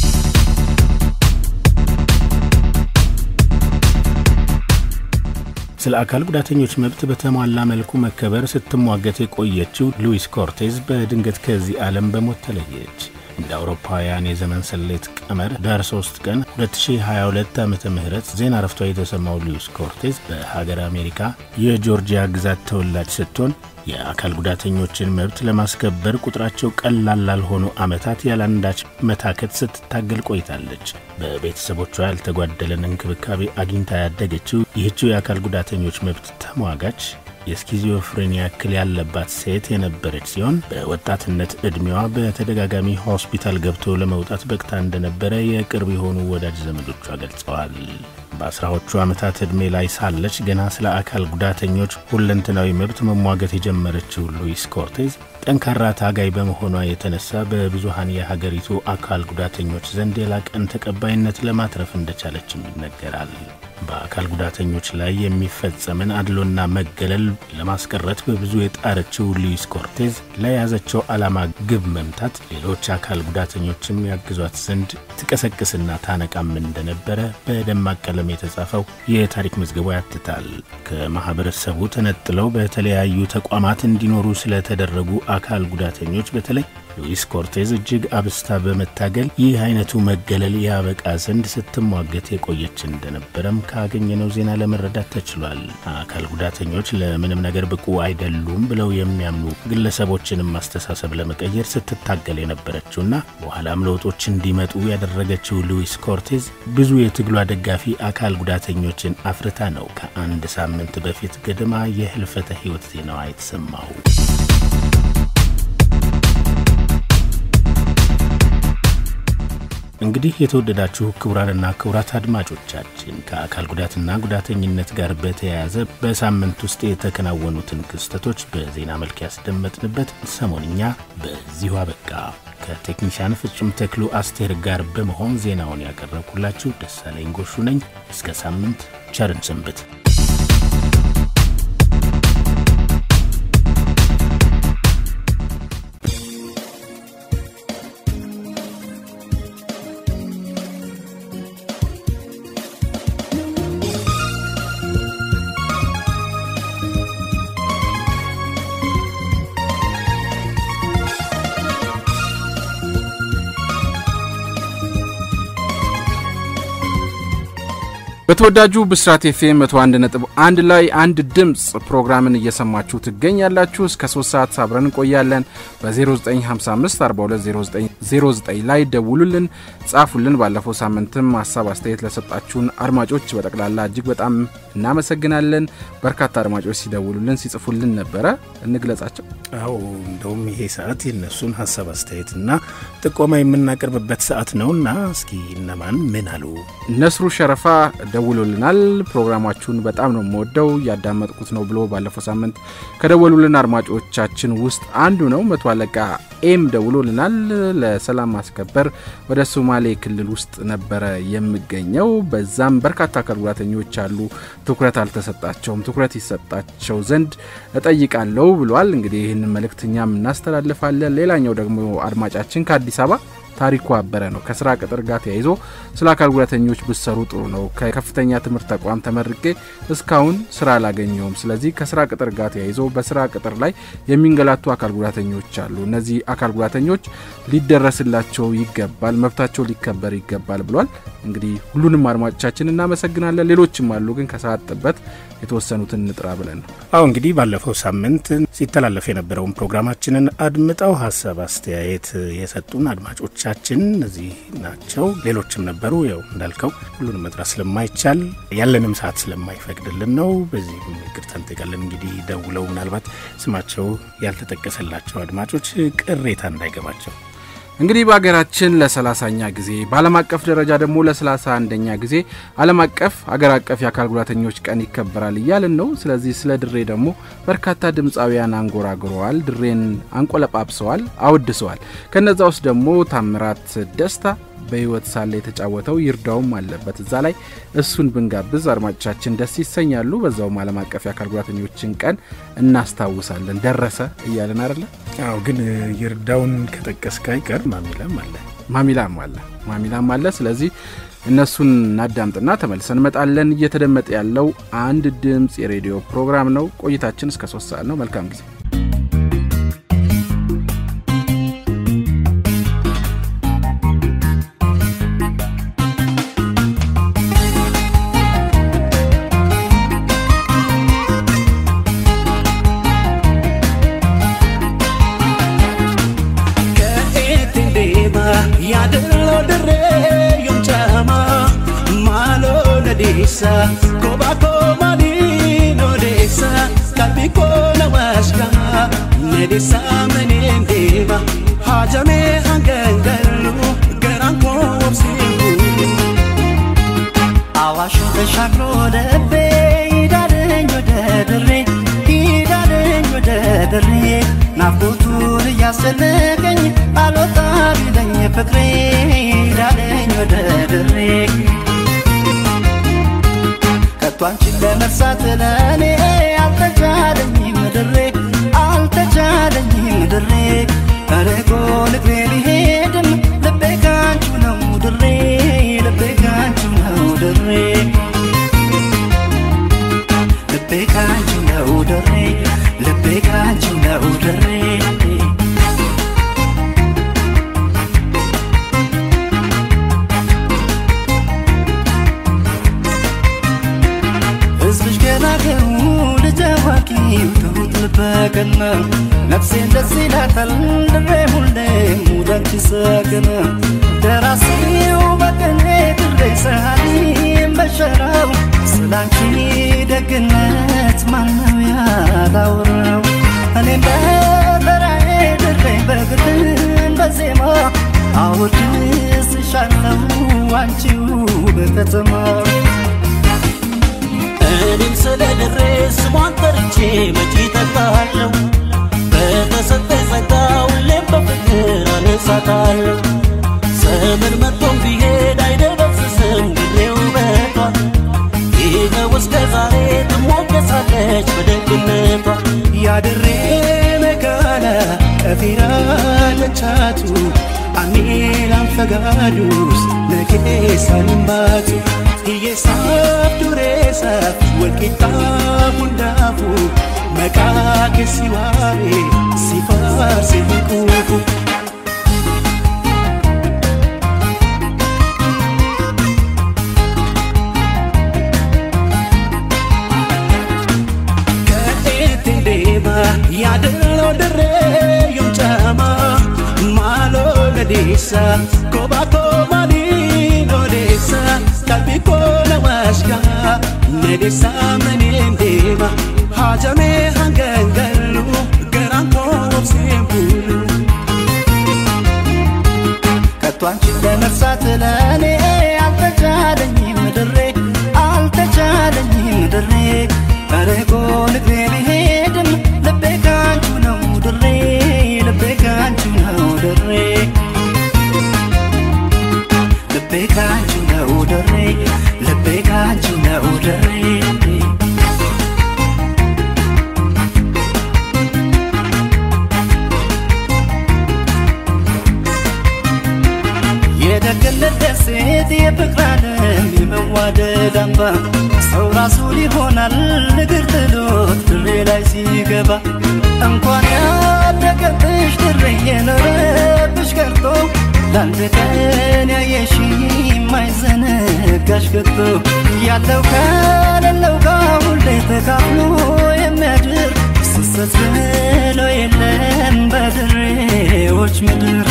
[SPEAKER 4] ስለ አካል ጉዳተኞች መብት በተሟላ መልኩ መከበር ስትሟገት የቆየችው ሉዊስ ኮርቴዝ በድንገት ከዚህ ዓለም በሞት ተለየች። እንደ አውሮፓውያን የዘመን ሰሌት ቀመር ዳር 3 ቀን 2022 ዓ ም ዜና ረፍቷ የተሰማው ሉዊስ ኮርቴዝ በሀገር አሜሪካ የጆርጂያ ግዛት ተወላጅ ስትሆን የአካል ጉዳተኞችን መብት ለማስከበር ቁጥራቸው ቀላል ላልሆኑ ዓመታት ያለአንዳች መታከት ስትታገል ቆይታለች። በቤተሰቦቿ ያልተጓደለን እንክብካቤ አግኝታ ያደገችው ይህችው የአካል ጉዳተኞች መብት ተሟጋች የስኪዞፍሬኒያ እክል ያለባት ሴት የነበረች ሲሆን በወጣትነት ዕድሜዋ በተደጋጋሚ ሆስፒታል ገብቶ ለመውጣት በቅታ እንደነበረ የቅርብ የሆኑ ወዳጅ ዘመዶቿ ገልጸዋል። በአስራዎቹ ዓመታት ዕድሜ ላይ ሳለች ገና ስለ አካል ጉዳተኞች ሁለንተናዊ መብት መሟገት የጀመረችው ሉዊስ ኮርቴዝ ጠንካራ ታጋይ በመሆኗ የተነሳ በብዙሃን የሀገሪቱ አካል ጉዳተኞች ዘንድ የላቀን ተቀባይነት ለማትረፍ እንደቻለችም ይነገራል። በአካል ጉዳተኞች ላይ የሚፈጸምን አድሎና መገለል ለማስቀረት በብዙ የጣረችው ሉዊስ ኮርቴዝ ለያዘችው ዓላማ ግብ መምታት ሌሎች አካል ጉዳተኞችም ያግዟት ዘንድ ትቀሰቅስና ታነቃም እንደነበረ በደማቅ ቀለም የተጻፈው የታሪክ መዝገቧ ያትታል። ከማህበረሰቡ ተነጥለው በተለያዩ ተቋማት እንዲኖሩ ስለተደረጉ አካል ጉዳተኞች በተለይ ሉዊስ ኮርቴዝ እጅግ አብስታ በመታገል ይህ አይነቱ መገለል ያበቃ ዘንድ ስትሟገት የቆየች እንደነበረም ካገኘነው ዜና ለመረዳት ተችሏል። አካል ጉዳተኞች ለምንም ነገር ብቁ አይደሉም ብለው የሚያምኑ ግለሰቦችንም አስተሳሰብ ለመቀየር ስትታገል የነበረችውና በኋላም ለውጦች እንዲመጡ ያደረገችው ሉዊስ ኮርቴዝ ብዙ የትግሏ ደጋፊ አካል ጉዳተኞችን አፍርታ ነው ከአንድ ሳምንት በፊት ገደማ የህልፈተ ህይወት ዜናዋ የተሰማው። እንግዲህ የተወደዳችሁ ክቡራንና ክቡራት አድማጮቻችን ከአካል ጉዳትና ጉዳተኝነት ጋር በተያያዘ በሳምንት ውስጥ የተከናወኑትን ክስተቶች በዜና መልክ ያስደመጥንበት ሰሞንኛ በዚሁ አበቃ። ከቴክኒሻን ፍጹም ተክሉ አስቴር ጋር በመሆን ዜናውን ያቀረብኩላችሁ ደሳለኝ ጎሹ ነኝ። እስከ ሳምንት ቸርን ሰንብት።
[SPEAKER 3] በተወዳጁ ብስራት ኤፍኤም 101 ነጥብ አንድ ላይ አንድ ድምፅ ፕሮግራምን እየሰማችሁ ትገኛላችሁ። እስከ 3 ሰዓት አብረን እንቆያለን። በ0955 420909 ላይ ደውሉልን፣ ጻፉልን። ባለፈው ሳምንትም ሀሳብ አስተያየት ለሰጣችሁን አድማጮች በጠቅላላ እጅግ በጣም እናመሰግናለን። በርካታ አድማጮች ሲደውሉልን ሲጽፉልን ነበረ። እንግለጻቸው።
[SPEAKER 4] አዎ እንደውም ይሄ ሰዓት የነሱን ሀሳብ አስተያየትና ጥቆማ የምናቀርብበት ሰዓት ነውና እስኪ እነማን ምን አሉ?
[SPEAKER 3] ነስሩ ሸረፋ ደውሎልናል። ፕሮግራማችሁን በጣም ነው የምወደው እያዳመጥኩት ነው ብሎ ባለፈው ሳምንት ከደወሉልን አድማጮቻችን ውስጥ አንዱ ነው። መቶ አለቃ ኤም ደውሎልናል። ለሰላም ማስከበር ወደ ሶማሌ ክልል ውስጥ ነበረ የምገኘው። በዛም በርካታ አካል ጉዳተኞች አሉ፣ ትኩረት አልተሰጣቸውም። ትኩረት ይሰጣቸው ዘንድ እጠይቃለሁ ብሏል። እንግዲህ ይህንን መልእክት እኛም እናስተላልፋለን። ሌላኛው ደግሞ አድማጫችን ከአዲስ አበባ ታሪኩ አበረ ነው። ከስራ ቅጥር ጋር ተያይዞ ስለ አካል ጉዳተኞች ብሰሩ ጥሩ ነው። ከከፍተኛ ትምህርት ተቋም ተመርቄ እስካሁን ስራ አላገኘውም። ስለዚህ ከስራ ቅጥር ጋር ተያይዞ በስራ ቅጥር ላይ የሚንገላቱ አካል ጉዳተኞች አሉ። እነዚህ አካል ጉዳተኞች ሊደረስላቸው ይገባል፣ መብታቸው ሊከበር ይገባል ብሏል። እንግዲህ ሁሉንም አድማጮቻችን እናመሰግናለን። ሌሎችም አሉ፣ ግን ከሰዓት ጥበት የተወሰኑትን እንጥራ ብለን ነው።
[SPEAKER 4] አሁ እንግዲህ ባለፈው ሳምንት ሲተላለፍ የነበረውን ፕሮግራማችንን አድምጠው ሀሳብ አስተያየት የሰጡን አድማጮቻችን እነዚህ ናቸው። ሌሎችም ነበሩ። ያው እንዳልከው ሁሉንም መጥራት ስለማይቻል ያለንም ሰዓት ስለማይፈቅድልን ነው። በዚህ ይቅርታ እንጠይቃለን። እንግዲህ ደውለው ምናልባት ስማቸው ያልተጠቀሰላቸው አድማጮች ቅሬታ እንዳይገባቸው
[SPEAKER 3] እንግዲህ በሀገራችን ለሰላሳኛ ጊዜ በዓለም አቀፍ ደረጃ ደግሞ ለሰላሳ አንደኛ ጊዜ ዓለም አቀፍ አገር አቀፍ የአካል ጉዳተኞች ቀን ይከበራል እያልን ነው። ስለዚህ ስለ ድሬ ደግሞ በርካታ ድምፃውያን አንጎራጉረዋል፣ ድሬን አንቆለጳጵሰዋል፣ አወድሰዋል። ከነዛ ውስጥ ደግሞ ታምራት ደስታ በህይወት ሳለ የተጫወተው ይርዳውም አለበት። እዛ ላይ እሱን ብንጋብዝ አድማጮቻችን ደስ ይሰኛሉ። በዛውም ዓለም አቀፍ የአካል ጉዳተኞችን ቀን እናስታውሳለን። ደረሰ እያለን አይደለ?
[SPEAKER 4] አዎ። ግን ይርዳውን ከጠቀስክ አይቀር ማሚላም አለ
[SPEAKER 3] ማሚላም አለ ማሚላም አለ። ስለዚህ እነሱን እናዳምጥና ተመልሰን እንመጣለን። እየተደመጠ ያለው አንድ ድምፅ የሬዲዮ ፕሮግራም ነው። ቆይታችን እስከ ሶስት ሰዓት ነው። መልካም ጊዜ።
[SPEAKER 9] deessa koba komani no deessa kalbi kona washka ne deessa menen deba hajame hangangalu garan ko wabsiu
[SPEAKER 2] አዋሽ ተሻግሮ ደቤ ይዳደኝ ወደ ድሬ ይዳደኝ ወደ ድሬ ናፍቆቱን እያስጨነቀኝ አልወጣ ቢለኝ ፍቅሬ ይዳደኝ ወደ ድሬ ከቶ አንቺን ለመርሳት ለእኔ አልተቻለኝም ድሬ አልተቻለኝም ድሬ ተርቆ ልቤ ሊሄድም ልቤ ካንቹ ነው ድሬ ልቤ ካንቹ ነው ድሬ ልቤ ካንቹ ነው ድሬ ልቤ ካንቹ ነው ድሬ ከና ነፍሴን ደስ ይላታል ድሬ ሁሌም ውዳንቺ ሰገና ደራሲው በቅኔ ድሬ ሰሃሊም በሸራው ስላንቺ ደግነት ማነው ያላወራው እኔም በበራዬ ድሬ በግጥም በዜማ አወድስሻለሁ አንቺው በከተማ
[SPEAKER 9] እኔም ስለ ድሬ ስሟን ጠርቼ መቼ ጠጣለሁ በተሰጠኝ ጸጋ ሁሌም በፍቅር አነሳታለሁ ዘመን መጥቶም ቢሄድ አይደበስስም ድሬ ውበቷ ይኸው እስከ ዛሬ ትሞገሳለች በደግነቷ
[SPEAKER 2] ያድሬ መጋላ ቀፊራ ለቻቱ አሜላን ፈጋዱስ ነጌሳ ልምባቱ hiyyeessaaf dureessaaf walqixxaa hundaafu maqaa keessi waame si faarse hin quufu. Ka'eetti deema yaadannoo dirree yoom caama maaloo nadeessa kophaa koo maaliin odeessa qalbii koo na waashka nadeessa maneen deema haajamee hanga hin gallu garaan koo obseen bulu. ከቶ አንቺን ለመርሳት ለእኔ አልተቻለኝም ድሬ አልተቻለኝም ድሬ ርቆ ልቤ ቢሄድም ልቤ ካንቹ ነው ድሬ ልቤ ካንቹ ነው ድሬ ልቤ ካንቹ ነው ድሬ ልቤ ካንቹ ነው ድሬ የደግነት ደሴት የፍቅር ዓለም የመዋደድ አምባ ሰው ራሱን ይሆናል እግር ጥሎት ድሬ ላይ ሲገባ እንኳን ያደገብሽ ድሬ የኖረብሽ ቀርቶ ለአንድ ቀን ያየሽ የማይዘነጋሽ ከቶ ያለው ከሌለው ጋር ሁሌ ተካፍሎ የሚያድር ስሰት ብሎ የለም በድሬዎች ምድር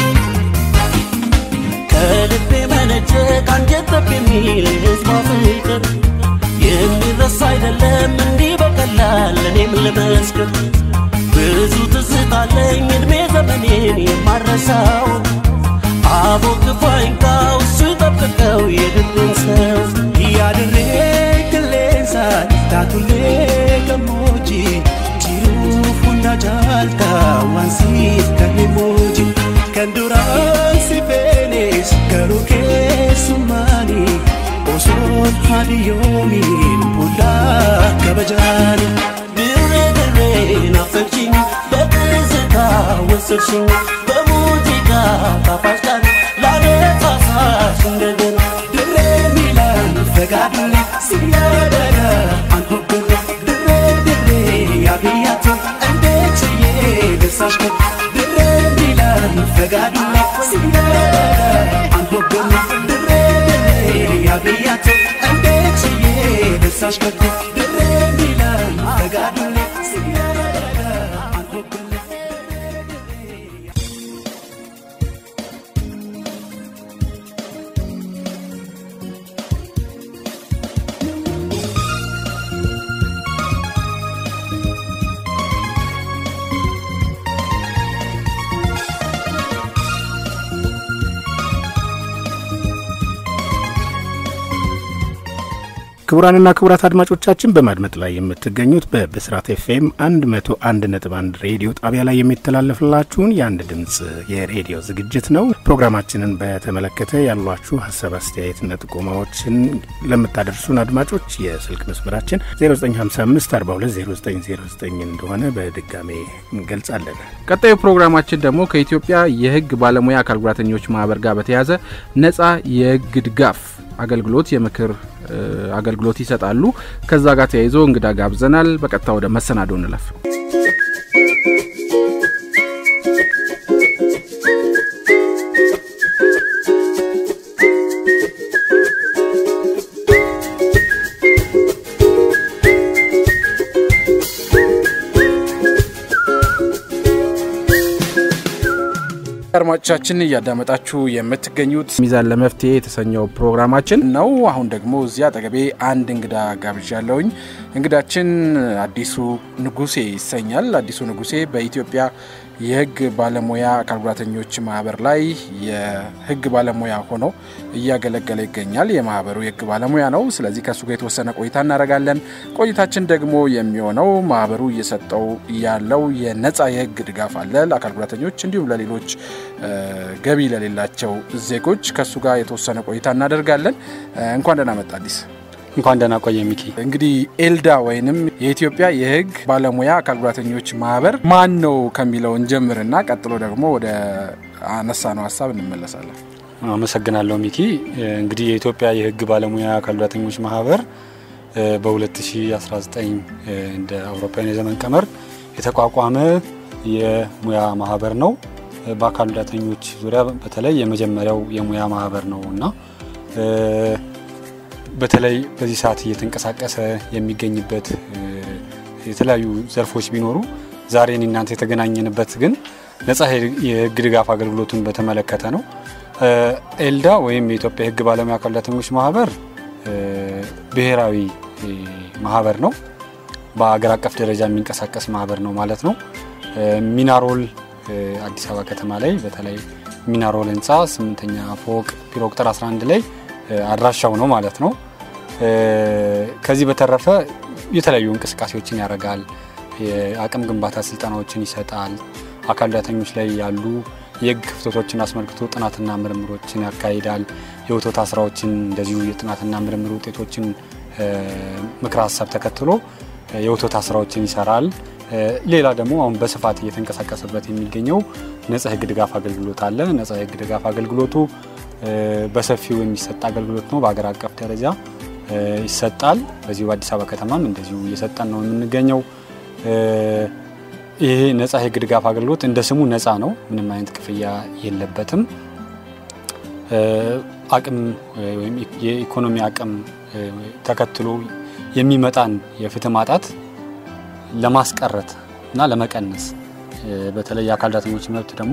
[SPEAKER 9] ከልቤ መነጨ ከአንጀት ጠብ የሚል ህዝቧ ፍቅር የሚረሳ አይደለም እንዲህ በቀላል እኔም ልመስክር ብዙ ትዝታለኝ እድሜ ዘመኔን የማረሳው አቦ ክፉ አይንካው እሱ ይጠብቀው የድሬን ሰው
[SPEAKER 2] ያድሬ ክሌንሳ ታቱሌ ገሞጂ ጂሩፍ ሁንዳ ጃልታ ዋንሲፍ ከኔሞጂ ከንዱራን ሲፌኔስ ገሩ ኬሱማኒ ኦሶን ሀዲዮሚን ቡላ ከበጃኒ
[SPEAKER 9] ድሬ ድሬ ናፈቅሽኝ በትዝታ ወሰድሽኝ በሙዚቃ ጣፋጭ ቃል ላነሳሳሽ እንደገና
[SPEAKER 2] ድሬ ሚላን ፈጋዱሌ ሲያደጋ አንሆብሬ ድሬ ድሬ ያብያቶ እንዴት ችዬ ልሳሽ ከ ድሬ ሚላን ፈጋዱሌ ሲያደጋ አንሆብሬ ድሬ ድሬ ያብያቶ እንዴት ችዬ ልሳሽ ከ ድሬ ሚላን ፈጋዱሌ ሲያደጋ አንሆብሬ
[SPEAKER 4] ክቡራንና ክቡራት አድማጮቻችን በማድመጥ ላይ የምትገኙት በብስራት ኤፍኤም 101.1 ሬዲዮ ጣቢያ ላይ የሚተላለፍላችሁን የአንድ ድምፅ የሬዲዮ ዝግጅት ነው። ፕሮግራማችንን በተመለከተ ያሏችሁ ሀሳብ፣ አስተያየትና ጥቆማዎችን ለምታደርሱን አድማጮች የስልክ መስመራችን 0955420909 እንደሆነ በድጋሜ እንገልጻለን።
[SPEAKER 3] ቀጣዩ ፕሮግራማችን ደግሞ ከኢትዮጵያ የሕግ ባለሙያ አካል ጉዳተኞች ማህበር ጋር በተያያዘ ነጻ የሕግ ድጋፍ አገልግሎት የምክር አገልግሎት ይሰጣሉ። ከዛ ጋር ተያይዞ እንግዳ ጋብዘናል። በቀጥታ ወደ መሰናዶ እንለፍ። አድማጮቻችን እያዳመጣችሁ የምትገኙት ሚዛን ለመፍትሄ የተሰኘው ፕሮግራማችን ነው። አሁን ደግሞ እዚህ አጠገቤ አንድ እንግዳ ጋብዣለሁኝ። እንግዳችን አዲሱ ንጉሴ ይሰኛል። አዲሱ ንጉሴ በኢትዮጵያ የሕግ ባለሙያ አካል ጉዳተኞች ማህበር ላይ የሕግ ባለሙያ ሆኖ እያገለገለ ይገኛል። የማህበሩ የሕግ ባለሙያ ነው። ስለዚህ ከእሱ ጋር የተወሰነ ቆይታ እናደርጋለን። ቆይታችን ደግሞ የሚሆነው ማህበሩ እየሰጠው ያለው የነጻ የሕግ ድጋፍ አለ ለአካል ጉዳተኞች እንዲሁም ለሌሎች ገቢ ለሌላቸው ዜጎች ከእሱ ጋር የተወሰነ ቆይታ እናደርጋለን። እንኳን ደህና መጣ አዲስ።
[SPEAKER 10] እንኳን ደህና ቆየ ሚኪ።
[SPEAKER 3] እንግዲህ ኤልዳ ወይንም የኢትዮጵያ የህግ ባለሙያ አካል ጉዳተኞች ማህበር ማን ነው ከሚለው እንጀምርና ቀጥሎ ደግሞ ወደ አነሳ ነው ሀሳብ እንመለሳለን።
[SPEAKER 10] አመሰግናለሁ ሚኪ። እንግዲህ የኢትዮጵያ የህግ ባለሙያ አካል ጉዳተኞች ማህበር በ2019 እንደ አውሮፓውያን የዘመን ቀመር የተቋቋመ የሙያ ማህበር ነው። በአካል ጉዳተኞች ዙሪያ በተለይ የመጀመሪያው የሙያ ማህበር ነው እና በተለይ በዚህ ሰዓት እየተንቀሳቀሰ የሚገኝበት የተለያዩ ዘርፎች ቢኖሩ ዛሬ እኔ እናንተ የተገናኘንበት ግን ነጻ የህግ ድጋፍ አገልግሎቱን በተመለከተ ነው። ኤልዳ ወይም የኢትዮጵያ የህግ ባለሙያ አካል ጉዳተኞች ማህበር ብሔራዊ ማህበር ነው። በአገር አቀፍ ደረጃ የሚንቀሳቀስ ማህበር ነው ማለት ነው። ሚናሮል አዲስ አበባ ከተማ ላይ በተለይ ሚናሮል ህንፃ ስምንተኛ ፎቅ ቢሮ ቁጥር 11 ላይ አድራሻው ነው ማለት ነው። ከዚህ በተረፈ የተለያዩ እንቅስቃሴዎችን ያደርጋል። የአቅም ግንባታ ስልጠናዎችን ይሰጣል። አካል ጉዳተኞች ላይ ያሉ የህግ ክፍተቶችን አስመልክቶ ጥናትና ምርምሮችን ያካሂዳል። የውትወታ ስራዎችን እንደዚሁ የጥናትና ምርምር ውጤቶችን ምክረ ሀሳብ ተከትሎ የውትወታ ስራዎችን ይሰራል። ሌላ ደግሞ አሁን በስፋት እየተንቀሳቀሰበት የሚገኘው ነጻ የህግ ድጋፍ አገልግሎት አለ። ነጻ የህግ ድጋፍ አገልግሎቱ በሰፊው የሚሰጥ አገልግሎት ነው። በሀገር አቀፍ ደረጃ ይሰጣል። በዚሁ በአዲስ አበባ ከተማም እንደዚሁ እየሰጠን ነው የምንገኘው። ይሄ ነጻ የህግ ድጋፍ አገልግሎት እንደ ስሙ ነጻ ነው። ምንም አይነት ክፍያ የለበትም። አቅም ወይም የኢኮኖሚ አቅም ተከትሎ የሚመጣን የፍትህ ማጣት ለማስቀረት እና ለመቀነስ በተለይ የአካል ጉዳተኞች መብት ደግሞ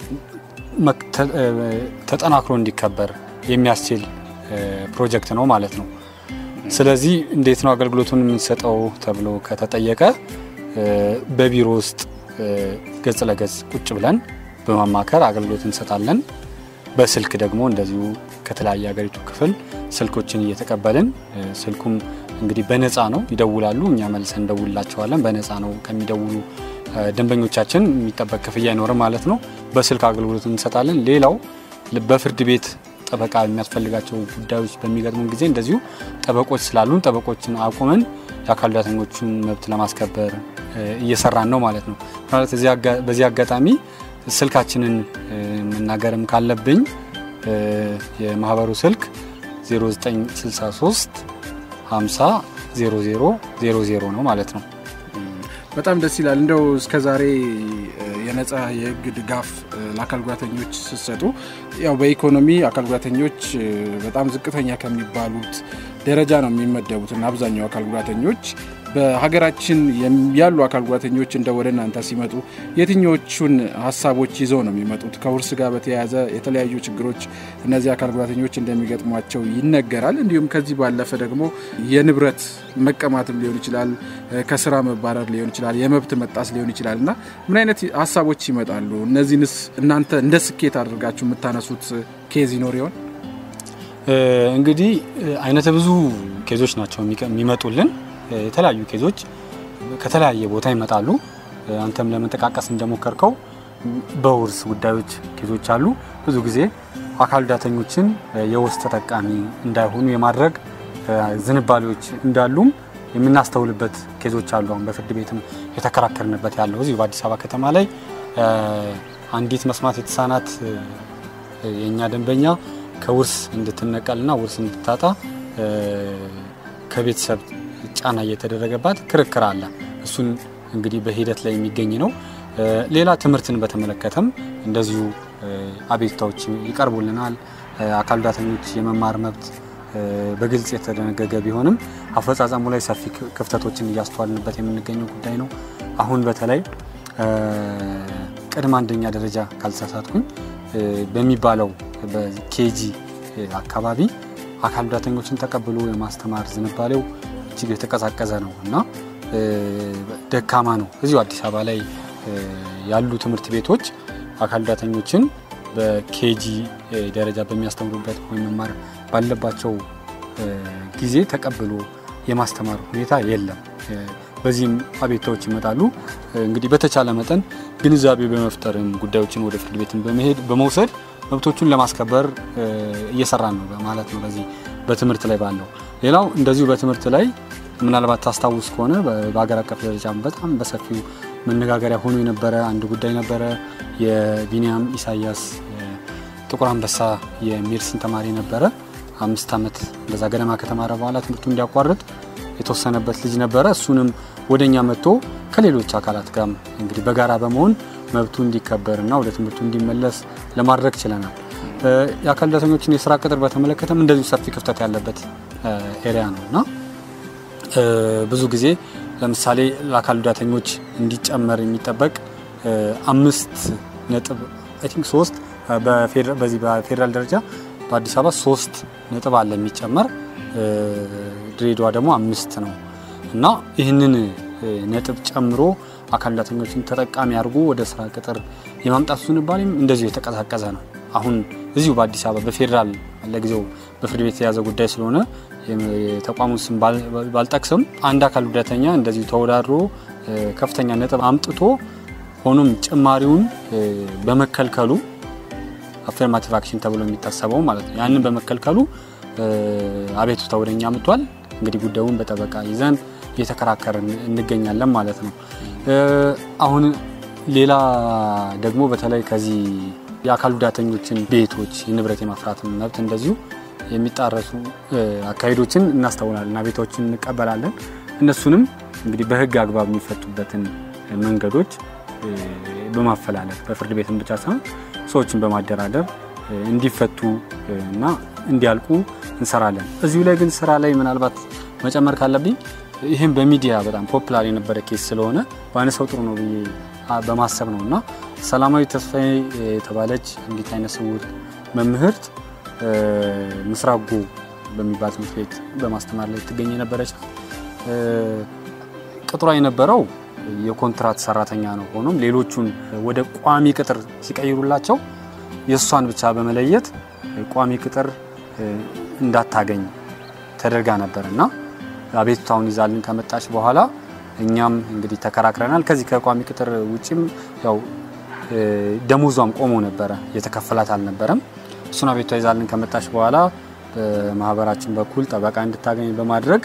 [SPEAKER 10] ተጠናክሮ እንዲከበር የሚያስችል ፕሮጀክት ነው ማለት ነው። ስለዚህ እንዴት ነው አገልግሎቱን የምንሰጠው ተብሎ ከተጠየቀ በቢሮ ውስጥ ገጽ ለገጽ ቁጭ ብለን በማማከር አገልግሎት እንሰጣለን። በስልክ ደግሞ እንደዚሁ ከተለያየ ሀገሪቱ ክፍል ስልኮችን እየተቀበልን ስልኩም እንግዲህ በነፃ ነው። ይደውላሉ፣ እኛ መልሰን እንደውላቸዋለን። በነፃ ነው ከሚደውሉ ደንበኞቻችን የሚጠበቅ ክፍያ አይኖርም ማለት ነው። በስልክ አገልግሎት እንሰጣለን። ሌላው በፍርድ ቤት ጠበቃ የሚያስፈልጋቸው ጉዳዮች በሚገጥሙን ጊዜ እንደዚሁ ጠበቆች ስላሉን ጠበቆችን አቁመን የአካል ጉዳተኞቹን መብት ለማስከበር እየሰራን ነው ማለት ነው። ማለት በዚህ አጋጣሚ ስልካችንን መናገርም ካለብኝ የማህበሩ ስልክ 0963 50 00 00 ነው ማለት ነው።
[SPEAKER 3] በጣም ደስ ይላል። እንደው እስከ ዛሬ የነጻ የህግ ድጋፍ ለአካል ጉዳተኞች ስትሰጡ ያው በኢኮኖሚ አካል ጉዳተኞች በጣም ዝቅተኛ ከሚባሉት ደረጃ ነው የሚመደቡት እና አብዛኛው አካል ጉዳተኞች በሀገራችን ያሉ አካል ጉዳተኞች እንደ ወደ እናንተ ሲመጡ የትኞቹን ሀሳቦች ይዘው ነው የሚመጡት? ከውርስ ጋር በተያያዘ የተለያዩ ችግሮች እነዚህ አካል ጉዳተኞች እንደሚገጥሟቸው ይነገራል። እንዲሁም ከዚህ ባለፈ ደግሞ የንብረት መቀማትም ሊሆን ይችላል፣ ከስራ መባረር ሊሆን ይችላል፣ የመብት መጣስ ሊሆን ይችላል እና ምን አይነት ሀሳቦች ይመጣሉ? እነዚህንስ እናንተ እንደ ስኬት አድርጋችሁ የምታነሱት ኬዝ ይኖር ይሆን?
[SPEAKER 10] እንግዲህ አይነተ ብዙ ኬዞች ናቸው የሚመጡልን የተለያዩ ኬዞች ከተለያየ ቦታ ይመጣሉ። አንተም ለመጠቃቀስ እንደሞከርከው በውርስ ጉዳዮች ኬዞች አሉ። ብዙ ጊዜ አካል ጉዳተኞችን የውርስ ተጠቃሚ እንዳይሆኑ የማድረግ ዝንባሌዎች እንዳሉም የምናስተውልበት ኬዞች አሉ። አሁን በፍርድ ቤትም የተከራከርንበት ያለው እዚሁ በአዲስ አበባ ከተማ ላይ አንዲት መስማት የተሳናት የእኛ ደንበኛ ከውርስ እንድትነቀልና ውርስ እንድታጣ ከቤተሰብ ጫና እየተደረገባት ክርክር አለ። እሱን እንግዲህ በሂደት ላይ የሚገኝ ነው። ሌላ ትምህርትን በተመለከተም እንደዚሁ አቤቱታዎች ይቀርቡልናል። አካል ጉዳተኞች የመማር መብት በግልጽ የተደነገገ ቢሆንም አፈጻጸሙ ላይ ሰፊ ክፍተቶችን እያስተዋልንበት የምንገኘው ጉዳይ ነው። አሁን በተለይ ቅድመ አንደኛ ደረጃ ካልተሳሳትኩኝ በሚባለው በኬጂ አካባቢ አካል ጉዳተኞችን ተቀብሎ የማስተማር ዝንባሌው እጅግ የተቀዛቀዘ ነው እና ደካማ ነው። እዚሁ አዲስ አበባ ላይ ያሉ ትምህርት ቤቶች አካል ጉዳተኞችን በኬጂ ደረጃ በሚያስተምሩበት ወይም መማር ባለባቸው ጊዜ ተቀብሎ የማስተማር ሁኔታ የለም። በዚህም አቤታዎች ይመጣሉ። እንግዲህ በተቻለ መጠን ግንዛቤ በመፍጠርም ጉዳዮችን ወደ ፍርድ ቤትን በመሄድ በመውሰድ መብቶቹን ለማስከበር እየሰራን ነው ማለት ነው። በዚህ በትምህርት ላይ ባለው ሌላው እንደዚሁ በትምህርት ላይ ምናልባት ታስታውስ ከሆነ በሀገር አቀፍ ደረጃ በጣም በሰፊው መነጋገሪያ ሆኖ የነበረ አንድ ጉዳይ ነበረ። የቢኒያም ኢሳያስ ጥቁር አንበሳ የሜድሲን ተማሪ ነበረ። አምስት ዓመት በዛ ገደማ ከተማረ በኋላ ትምህርቱ እንዲያቋርጥ የተወሰነበት ልጅ ነበረ። እሱንም ወደኛ መጥቶ ከሌሎች አካላት ጋር እንግዲህ በጋራ በመሆን መብቱ እንዲከበርና ወደ ትምህርቱ እንዲመለስ ለማድረግ ችለናል። የአካል ጉዳተኞችን የስራ ቅጥር በተመለከተም እንደዚሁ ሰፊ ክፍተት ያለበት ኤሪያ ነው እና ብዙ ጊዜ ለምሳሌ ለአካል ጉዳተኞች እንዲጨመር የሚጠበቅ አምስት ነጥብ አይ ቲንክ ሶስት በዚህ በፌዴራል ደረጃ በአዲስ አበባ ሶስት ነጥብ አለ የሚጨመር ድሬዳዋ ደግሞ አምስት ነው እና ይህንን ነጥብ ጨምሮ አካል ጉዳተኞችን ተጠቃሚ አድርጎ ወደ ስራ ቅጥር የማምጣት ዝንባሌም እንደዚሁ የተቀዛቀዘ ነው። አሁን እዚሁ በአዲስ አበባ በፌዴራል ለጊዜው በፍርድ ቤት የያዘ ጉዳይ ስለሆነ የተቋሙን ስም ባልጠቅስም አንድ አካል ጉዳተኛ እንደዚሁ ተወዳድሮ ከፍተኛ ነጥብ አምጥቶ ሆኖም ጭማሪውን በመከልከሉ አፌርማቲቭ አክሽን ተብሎ የሚታሰበው ማለት ነው። ያንን በመከልከሉ አቤቱታ ወደኛ መጥቷል። እንግዲህ ጉዳዩን በጠበቃ ይዘን እየተከራከርን እንገኛለን ማለት ነው። አሁን ሌላ ደግሞ በተለይ ከዚህ የአካል ጉዳተኞችን ቤቶች የንብረት የማፍራት መብት እንደዚሁ የሚጣረሱ አካሄዶችን እናስተውላለን፣ አቤታዎችን እንቀበላለን። እነሱንም እንግዲህ በህግ አግባብ የሚፈቱበትን መንገዶች በማፈላለግ በፍርድ ቤትን ብቻ ሳይሆን ሰዎችን በማደራደር እንዲፈቱ እና እንዲያልቁ እንሰራለን። እዚሁ ላይ ግን ስራ ላይ ምናልባት መጨመር ካለብኝ ይህም በሚዲያ በጣም ፖፕላር የነበረ ኬስ ስለሆነ በአነሰው ጥሩ ነው ብዬ በማሰብ ነው እና ሰላማዊ ተስፋዬ የተባለች እንዲት አይነ ስውር መምህርት ምስራቅ ጎ በሚባል ትምህርት ቤት በማስተማር ላይ ትገኝ የነበረች ነው። ቅጥሯ የነበረው የኮንትራት ሰራተኛ ነው። ሆኖም ሌሎቹን ወደ ቋሚ ቅጥር ሲቀይሩላቸው የእሷን ብቻ በመለየት ቋሚ ቅጥር እንዳታገኝ ተደርጋ ነበር እና አቤቱታውን ይዛልን ከመጣች በኋላ እኛም እንግዲህ ተከራክረናል። ከዚህ ከቋሚ ቅጥር ውጭም ያው ደሞዟም ቆሞ ነበረ፣ የተከፈላት አልነበረም። እሱን አቤቱታ ይዛልን ከመጣች በኋላ በማህበራችን በኩል ጠበቃ እንድታገኝ በማድረግ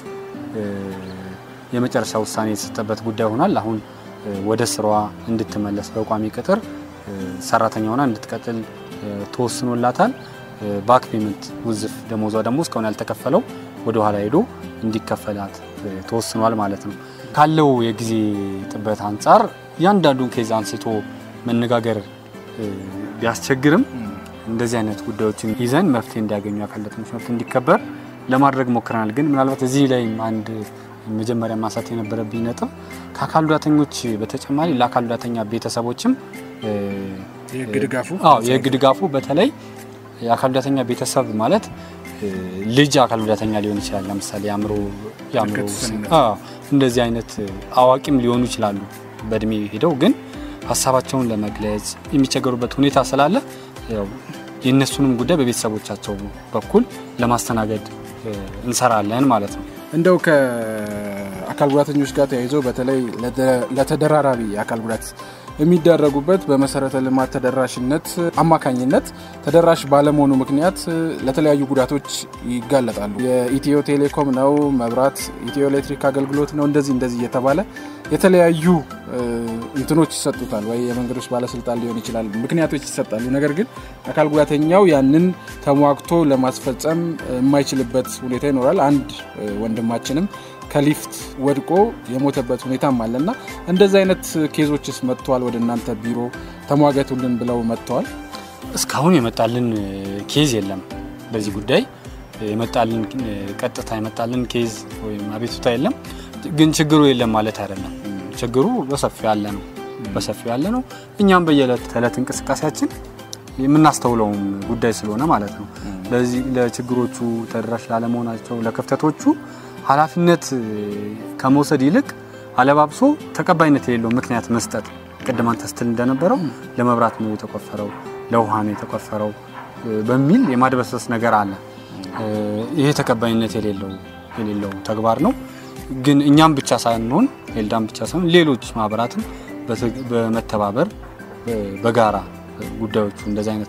[SPEAKER 10] የመጨረሻ ውሳኔ የተሰጠበት ጉዳይ ሆኗል። አሁን ወደ ስራዋ እንድትመለስ በቋሚ ቅጥር ሰራተኛ ሆና እንድትቀጥል ተወስኖላታል። ባክ ፔመንት ውዝፍ ደሞዟ ደግሞ እስካሁን ያልተከፈለው ወደ ኋላ ሄዶ እንዲከፈላት ተወስኗል ማለት ነው። ካለው የጊዜ ጥበት አንጻር እያንዳንዱን ኬዝ አንስቶ መነጋገር ቢያስቸግርም እንደዚህ አይነት ጉዳዮችን ይዘን መፍትሄ እንዲያገኙ አካል ጉዳተኞች መብት እንዲከበር ለማድረግ ሞክረናል። ግን ምናልባት እዚህ ላይ አንድ መጀመሪያ ማንሳት የነበረብኝ ነጥብ ከአካል ጉዳተኞች በተጨማሪ ለአካል ጉዳተኛ ቤተሰቦችም የህግ ድጋፉ በተለይ የአካል ጉዳተኛ ቤተሰብ ማለት ልጅ አካል ጉዳተኛ ሊሆን ይችላል። ለምሳሌ የአእምሮ እንደዚህ አይነት አዋቂም ሊሆኑ ይችላሉ በእድሜ ሄደው ግን ሀሳባቸውን ለመግለጽ የሚቸገሩበት ሁኔታ ስላለ የእነሱንም ጉዳይ በቤተሰቦቻቸው በኩል ለማስተናገድ እንሰራለን ማለት ነው።
[SPEAKER 3] እንደው ከአካል ጉዳተኞች ጋር ተያይዘው በተለይ ለተደራራቢ የአካል ጉዳት የሚደረጉበት በመሰረተ ልማት ተደራሽነት አማካኝነት ተደራሽ ባለመሆኑ ምክንያት ለተለያዩ ጉዳቶች ይጋለጣሉ። የኢትዮ ቴሌኮም ነው፣ መብራት፣ ኢትዮ ኤሌክትሪክ አገልግሎት ነው፣ እንደዚህ እንደዚህ እየተባለ የተለያዩ እንትኖች ይሰጡታል። ወይ የመንገዶች ባለስልጣን ሊሆን ይችላል፣ ምክንያቶች ይሰጣሉ። ነገር ግን አካል ጉዳተኛው ያንን ተሟግቶ ለማስፈጸም የማይችልበት ሁኔታ ይኖራል። አንድ ወንድማችንም ከሊፍት ወድቆ የሞተበት ሁኔታም አለና እንደዚህ አይነት ኬዞችስ መጥተዋል? ወደ እናንተ ቢሮ ተሟገቱልን ብለው መጥተዋል?
[SPEAKER 10] እስካሁን የመጣልን ኬዝ የለም። በዚህ ጉዳይ የመጣልን ቀጥታ የመጣልን ኬዝ ወይም አቤቱታ የለም። ግን ችግሩ የለም ማለት አይደለም። ችግሩ በሰፊው ያለ ነው። በሰፊው ያለ ነው። እኛም በየዕለት ተዕለት እንቅስቃሴያችን የምናስተውለውም ጉዳይ ስለሆነ ማለት ነው። ለዚህ ለችግሮቹ ተደራሽ ላለመሆናቸው ለክፍተቶቹ ኃላፊነት ከመውሰድ ይልቅ አለባብሶ ተቀባይነት የሌለው ምክንያት መስጠት ቅድም አንተ ስትል እንደነበረው ለመብራት ነው የተቆፈረው፣ ለውሃ ነው የተቆፈረው በሚል የማድበስበስ ነገር አለ። ይሄ ተቀባይነት የሌለው የሌለው ተግባር ነው። ግን እኛም ብቻ ሳንሆን ኤልዳም ብቻ ሳይሆን ሌሎች ማህበራትም በመተባበር በጋራ ጉዳዮቹ እንደዚህ አይነት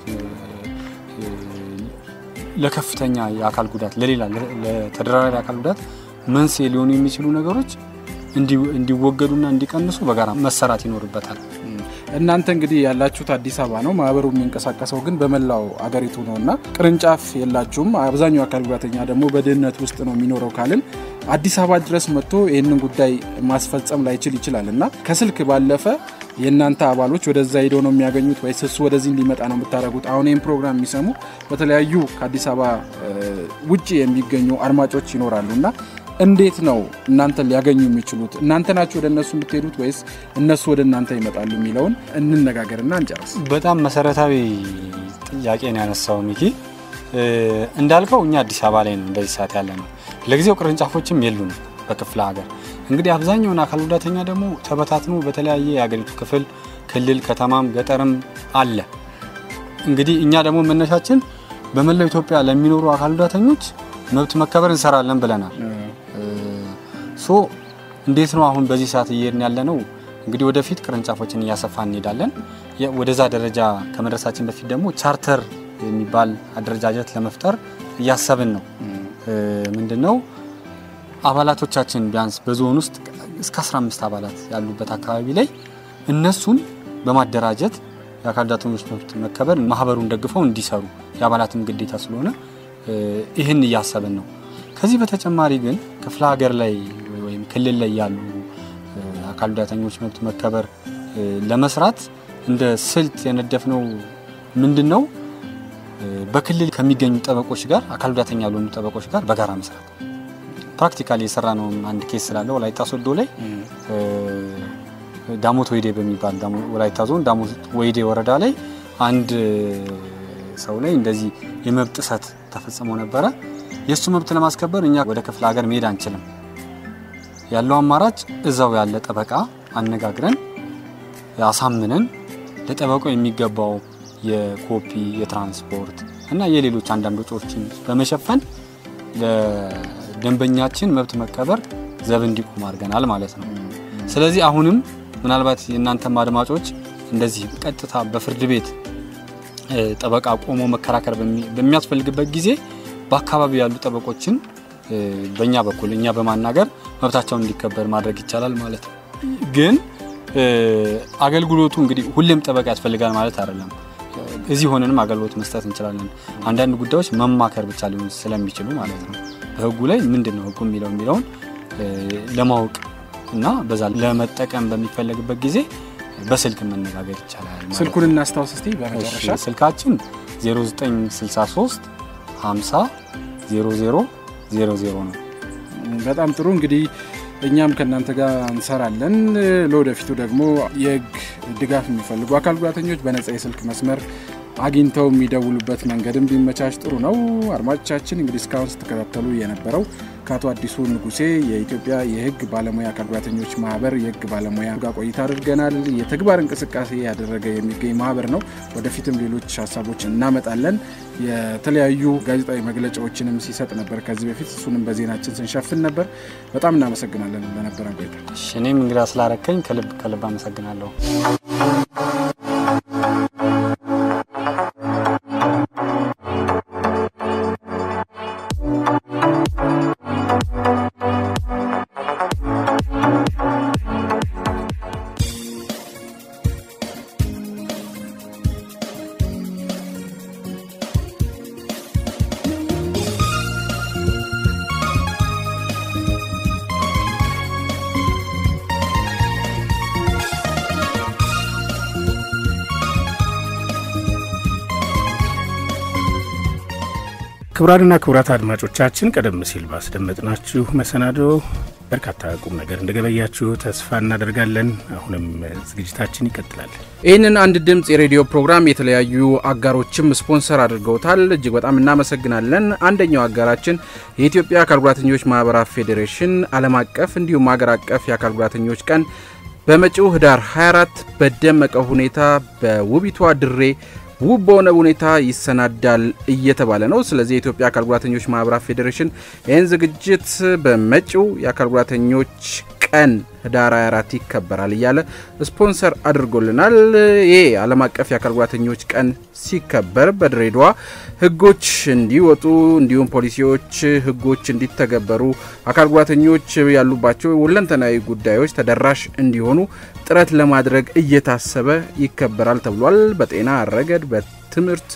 [SPEAKER 10] ለከፍተኛ የአካል ጉዳት ለሌላ ለተደራራቢ አካል ጉዳት መንስኤ ሊሆኑ የሚችሉ ነገሮች እንዲወገዱና እንዲቀንሱ በጋራ መሰራት ይኖርበታል።
[SPEAKER 3] እናንተ እንግዲህ ያላችሁት አዲስ አበባ ነው። ማህበሩ የሚንቀሳቀሰው ግን በመላው አገሪቱ ነው እና ቅርንጫፍ የላችሁም። አብዛኛው አካል ጉዳተኛ ደግሞ በድህነት ውስጥ ነው የሚኖረው ካልን አዲስ አበባ ድረስ መጥቶ ይህንን ጉዳይ ማስፈጸም ላይችል ይችላል እና ከስልክ ባለፈ የእናንተ አባሎች ወደዛ ሄደው ነው የሚያገኙት ወይስ እሱ ወደዚህ እንዲመጣ ነው የምታደርጉት? አሁን ይህን ፕሮግራም የሚሰሙ በተለያዩ ከአዲስ አበባ ውጭ የሚገኙ አድማጮች ይኖራሉ እና እንዴት ነው እናንተን ሊያገኙ የሚችሉት? እናንተ ናችሁ ወደ እነሱ የምትሄዱት ወይስ እነሱ ወደ እናንተ ይመጣሉ የሚለውን እንነጋገርና እንጨርስ።
[SPEAKER 10] በጣም መሰረታዊ ጥያቄ ነው ያነሳው ሚኪ። እንዳልከው እኛ አዲስ አበባ ላይ ነው እንደዚህ ሰዓት ያለ ነው። ለጊዜው ቅርንጫፎችም የሉንም በክፍለ ሀገር። እንግዲህ አብዛኛውን አካል ጉዳተኛ ደግሞ ተበታትኖ በተለያየ የሀገሪቱ ክፍል፣ ክልል፣ ከተማም ገጠርም አለ። እንግዲህ እኛ ደግሞ መነሻችን በመላው ኢትዮጵያ ለሚኖሩ አካል ጉዳተኞች መብት መከበር እንሰራለን ብለናል። ሶ እንዴት ነው አሁን በዚህ ሰዓት እየሄድን ያለ ነው? እንግዲህ ወደፊት ቅርንጫፎችን እያሰፋ እንሄዳለን። ወደዛ ደረጃ ከመድረሳችን በፊት ደግሞ ቻርተር የሚባል አደረጃጀት ለመፍጠር እያሰብን ነው። ምንድን ነው አባላቶቻችን ቢያንስ በዞን ውስጥ እስከ 15 አባላት ያሉበት አካባቢ ላይ እነሱን በማደራጀት የአካል ጉዳተኞች መብት መከበር ማህበሩን ደግፈው እንዲሰሩ የአባላትም ግዴታ ስለሆነ ይህን እያሰብን ነው። ከዚህ በተጨማሪ ግን ክፍለ ሀገር ላይ ወይም ክልል ላይ ያሉ አካል ጉዳተኞች መብት መከበር ለመስራት እንደ ስልት የነደፍነው ምንድን ነው? በክልል ከሚገኙ ጠበቆች ጋር አካል ጉዳተኛ ያልሆኑ ጠበቆች ጋር በጋራ መስራት። ፕራክቲካሊ የሰራ ነው አንድ ኬስ ስላለ ወላይታ ሶዶ ላይ ዳሞት ወይዴ በሚባል ወላይታ ዞን ዳሞት ወይዴ ወረዳ ላይ አንድ ሰው ላይ እንደዚህ የመብት ጥሰት ተፈጽሞ ነበረ። የእሱ መብት ለማስከበር እኛ ወደ ክፍለ ሀገር መሄድ አንችልም። ያለው አማራጭ እዛው ያለ ጠበቃ አነጋግረን አሳምነን ለጠበቃው የሚገባው የኮፒ የትራንስፖርት እና የሌሎች አንዳንድ ወጪዎችን በመሸፈን ለደንበኛችን መብት መከበር ዘብ እንዲቆም አድርገናል ማለት ነው። ስለዚህ አሁንም ምናልባት የእናንተም አድማጮች እንደዚህ ቀጥታ በፍርድ ቤት ጠበቃ ቆሞ መከራከር በሚያስፈልግበት ጊዜ በአካባቢው ያሉ ጠበቆችን በእኛ በኩል እኛ በማናገር መብታቸውን እንዲከበር ማድረግ ይቻላል ማለት ነው። ግን አገልግሎቱ እንግዲህ ሁሌም ጠበቃ ያስፈልጋል ማለት አይደለም። እዚህ ሆነንም አገልግሎት መስጠት እንችላለን። አንዳንድ ጉዳዮች መማከር ብቻ ሊሆን ስለሚችሉ ማለት ነው። በህጉ ላይ ምንድን ነው ህጉ የሚለው የሚለውን ለማወቅ እና በዛ ለመጠቀም በሚፈለግበት ጊዜ በስልክ መነጋገር ይቻላል።
[SPEAKER 3] ስልኩን እናስታውስ እስቲ በመጨረሻ
[SPEAKER 10] ስልካችን 0963 50 00 00 ነው።
[SPEAKER 3] በጣም ጥሩ እንግዲህ እኛም ከእናንተ ጋር እንሰራለን። ለወደፊቱ ደግሞ የህግ ድጋፍ የሚፈልጉ አካል ጉዳተኞች በነጻ የስልክ መስመር አግኝተው የሚደውሉበት መንገድም ቢመቻች ጥሩ ነው። አድማጮቻችን እንግዲህ እስካሁን ስትከታተሉ የነበረው ከአቶ አዲሱ ንጉሴ የኢትዮጵያ የህግ ባለሙያ አካል ጉዳተኞች ማህበር የህግ ባለሙያ ጋር ቆይታ አድርገናል። የተግባር እንቅስቃሴ ያደረገ የሚገኝ ማህበር ነው። ወደፊትም ሌሎች ሀሳቦች እናመጣለን። የተለያዩ ጋዜጣዊ መግለጫዎችንም ሲሰጥ ነበር ከዚህ በፊት እሱንም በዜናችን ስንሸፍን ነበር። በጣም እናመሰግናለን ለነበረን ቆይታ።
[SPEAKER 10] እኔም እንግዳ ስላረከኝ ከልብ ከልብ አመሰግናለሁ።
[SPEAKER 4] ክቡራንና ክቡራት አድማጮቻችን ቀደም ሲል ባስደመጥናችሁ መሰናዶ በርካታ ቁም ነገር እንደገበያችሁ ተስፋ እናደርጋለን። አሁንም ዝግጅታችን ይቀጥላል።
[SPEAKER 3] ይህንን አንድ ድምፅ የሬዲዮ ፕሮግራም የተለያዩ አጋሮችም ስፖንሰር አድርገውታል። እጅግ በጣም እናመሰግናለን። አንደኛው አጋራችን የኢትዮጵያ አካል ጉዳተኞች ማህበራት ፌዴሬሽን ዓለም አቀፍ እንዲሁም አገር አቀፍ የአካል ጉዳተኞች ቀን በመጪው ህዳር 24 በደመቀ ሁኔታ በውቢቷ ድሬ ውብ በሆነ ሁኔታ ይሰናዳል እየተባለ ነው። ስለዚህ የኢትዮጵያ አካል ጉዳተኞች ማህበራት ፌዴሬሽን ይህን ዝግጅት በመጪው የአካል ጉዳተኞች ቀን ህዳር 24 ይከበራል እያለ ስፖንሰር አድርጎልናል። ይሄ ዓለም አቀፍ የአካል ጉዳተኞች ቀን ሲከበር በድሬዳዋ ህጎች እንዲወጡ እንዲሁም ፖሊሲዎች፣ ህጎች እንዲተገበሩ አካል ጉዳተኞች ያሉባቸው ሁለንተናዊ ጉዳዮች ተደራሽ እንዲሆኑ ጥረት ለማድረግ እየታሰበ ይከበራል ተብሏል። በጤና ረገድ፣ በትምህርት፣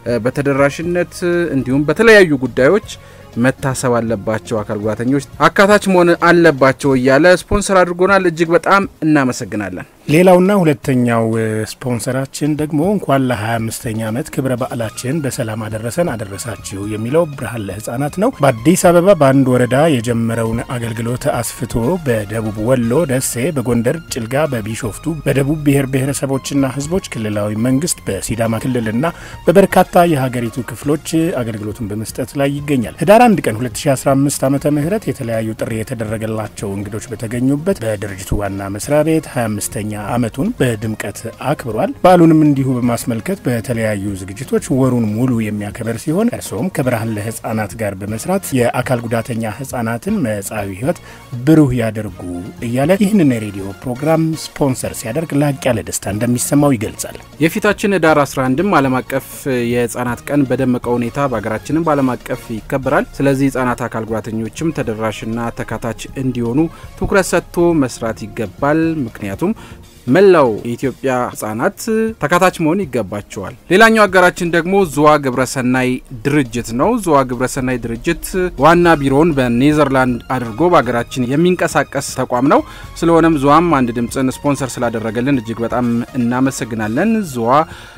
[SPEAKER 3] በተደራሽነት እንዲሁም በተለያዩ ጉዳዮች መታሰብ አለባቸው አካል ጉዳተኞች አካታች መሆን አለባቸው እያለ ስፖንሰር አድርጎናል። እጅግ በጣም እናመሰግናለን።
[SPEAKER 4] ሌላውና ሁለተኛው ስፖንሰራችን ደግሞ እንኳን ለ25ኛ ዓመት ክብረ በዓላችን በሰላም አደረሰን አደረሳችሁ የሚለው ብርሃን ለህፃናት ነው። በአዲስ አበባ በአንድ ወረዳ የጀመረውን አገልግሎት አስፍቶ በደቡብ ወሎ ደሴ፣ በጎንደር ጭልጋ፣ በቢሾፍቱ፣ በደቡብ ብሔር ብሔረሰቦችና ህዝቦች ክልላዊ መንግስት፣ በሲዳማ ክልልና በበርካታ የሀገሪቱ ክፍሎች አገልግሎቱን በመስጠት ላይ ይገኛል። ህዳር 1 ቀን 2015 ዓ ም የተለያዩ ጥሪ የተደረገላቸው እንግዶች በተገኙበት በድርጅቱ ዋና መስሪያ ቤት 25ኛ ዓመቱን በድምቀት አክብሯል። በዓሉንም እንዲሁ በማስመልከት በተለያዩ ዝግጅቶች ወሩን ሙሉ የሚያከበር ሲሆን እርስዎም ከብርሃን ለህፃናት ጋር በመስራት የአካል ጉዳተኛ ህፃናትን መጻዊ ህይወት ብሩህ ያደርጉ እያለ ይህንን የሬዲዮ ፕሮግራም ስፖንሰር ሲያደርግ ላቅ ያለ ደስታ እንደሚሰማው ይገልጻል።
[SPEAKER 3] የፊታችን ህዳር 11ም ዓለም አቀፍ የህፃናት ቀን በደመቀ ሁኔታ በሀገራችንም በዓለም አቀፍ ይከበራል። ስለዚህ ህጻናት አካል ጉዳተኞችም ተደራሽና ተካታች እንዲሆኑ ትኩረት ሰጥቶ መስራት ይገባል። ምክንያቱም መላው የኢትዮጵያ ህጻናት ተካታች መሆን ይገባቸዋል። ሌላኛው አጋራችን ደግሞ ዙዋ ግብረሰናይ ድርጅት ነው። ዙዋ ግብረሰናይ ድርጅት ዋና ቢሮውን በኔዘርላንድ አድርጎ በሀገራችን የሚንቀሳቀስ ተቋም ነው። ስለሆነም ዙዋም አንድ ድምፅን ስፖንሰር ስላደረገልን እጅግ በጣም እናመሰግናለን። ዙዋ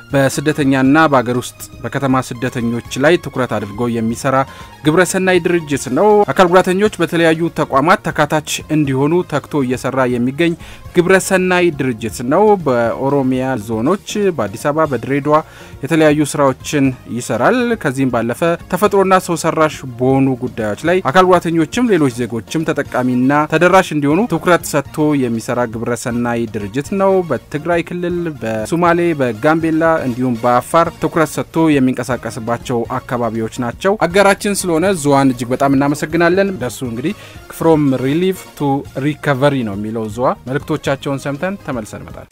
[SPEAKER 3] በስደተኛና በሀገር ውስጥ በከተማ ስደተኞች ላይ ትኩረት አድርጎ የሚሰራ ግብረሰናይ ድርጅት ነው። አካል ጉዳተኞች በተለያዩ ተቋማት ተካታች እንዲሆኑ ተግቶ እየሰራ የሚገኝ ግብረሰናይ ድርጅት ነው። በኦሮሚያ ዞኖች፣ በአዲስ አበባ፣ በድሬዳዋ የተለያዩ ስራዎችን ይሰራል። ከዚህም ባለፈ ተፈጥሮና ሰው ሰራሽ በሆኑ ጉዳዮች ላይ አካል ጉዳተኞችም ሌሎች ዜጎችም ተጠቃሚና ተደራሽ እንዲሆኑ ትኩረት ሰጥቶ የሚሰራ ግብረሰናይ ድርጅት ነው። በትግራይ ክልል፣ በሶማሌ፣ በጋምቤላ እንዲሁም በአፋር ትኩረት ሰጥቶ የሚንቀሳቀስባቸው አካባቢዎች ናቸው። አጋራችን ስለሆነ ዙዋን እጅግ በጣም እናመሰግናለን። ደሱ እንግዲህ ፍሮም ሪሊፍ ቱ ሪከቨሪ ነው የሚለው ዙዋ። መልእክቶቻቸውን ሰምተን ተመልሰን እንመጣለን።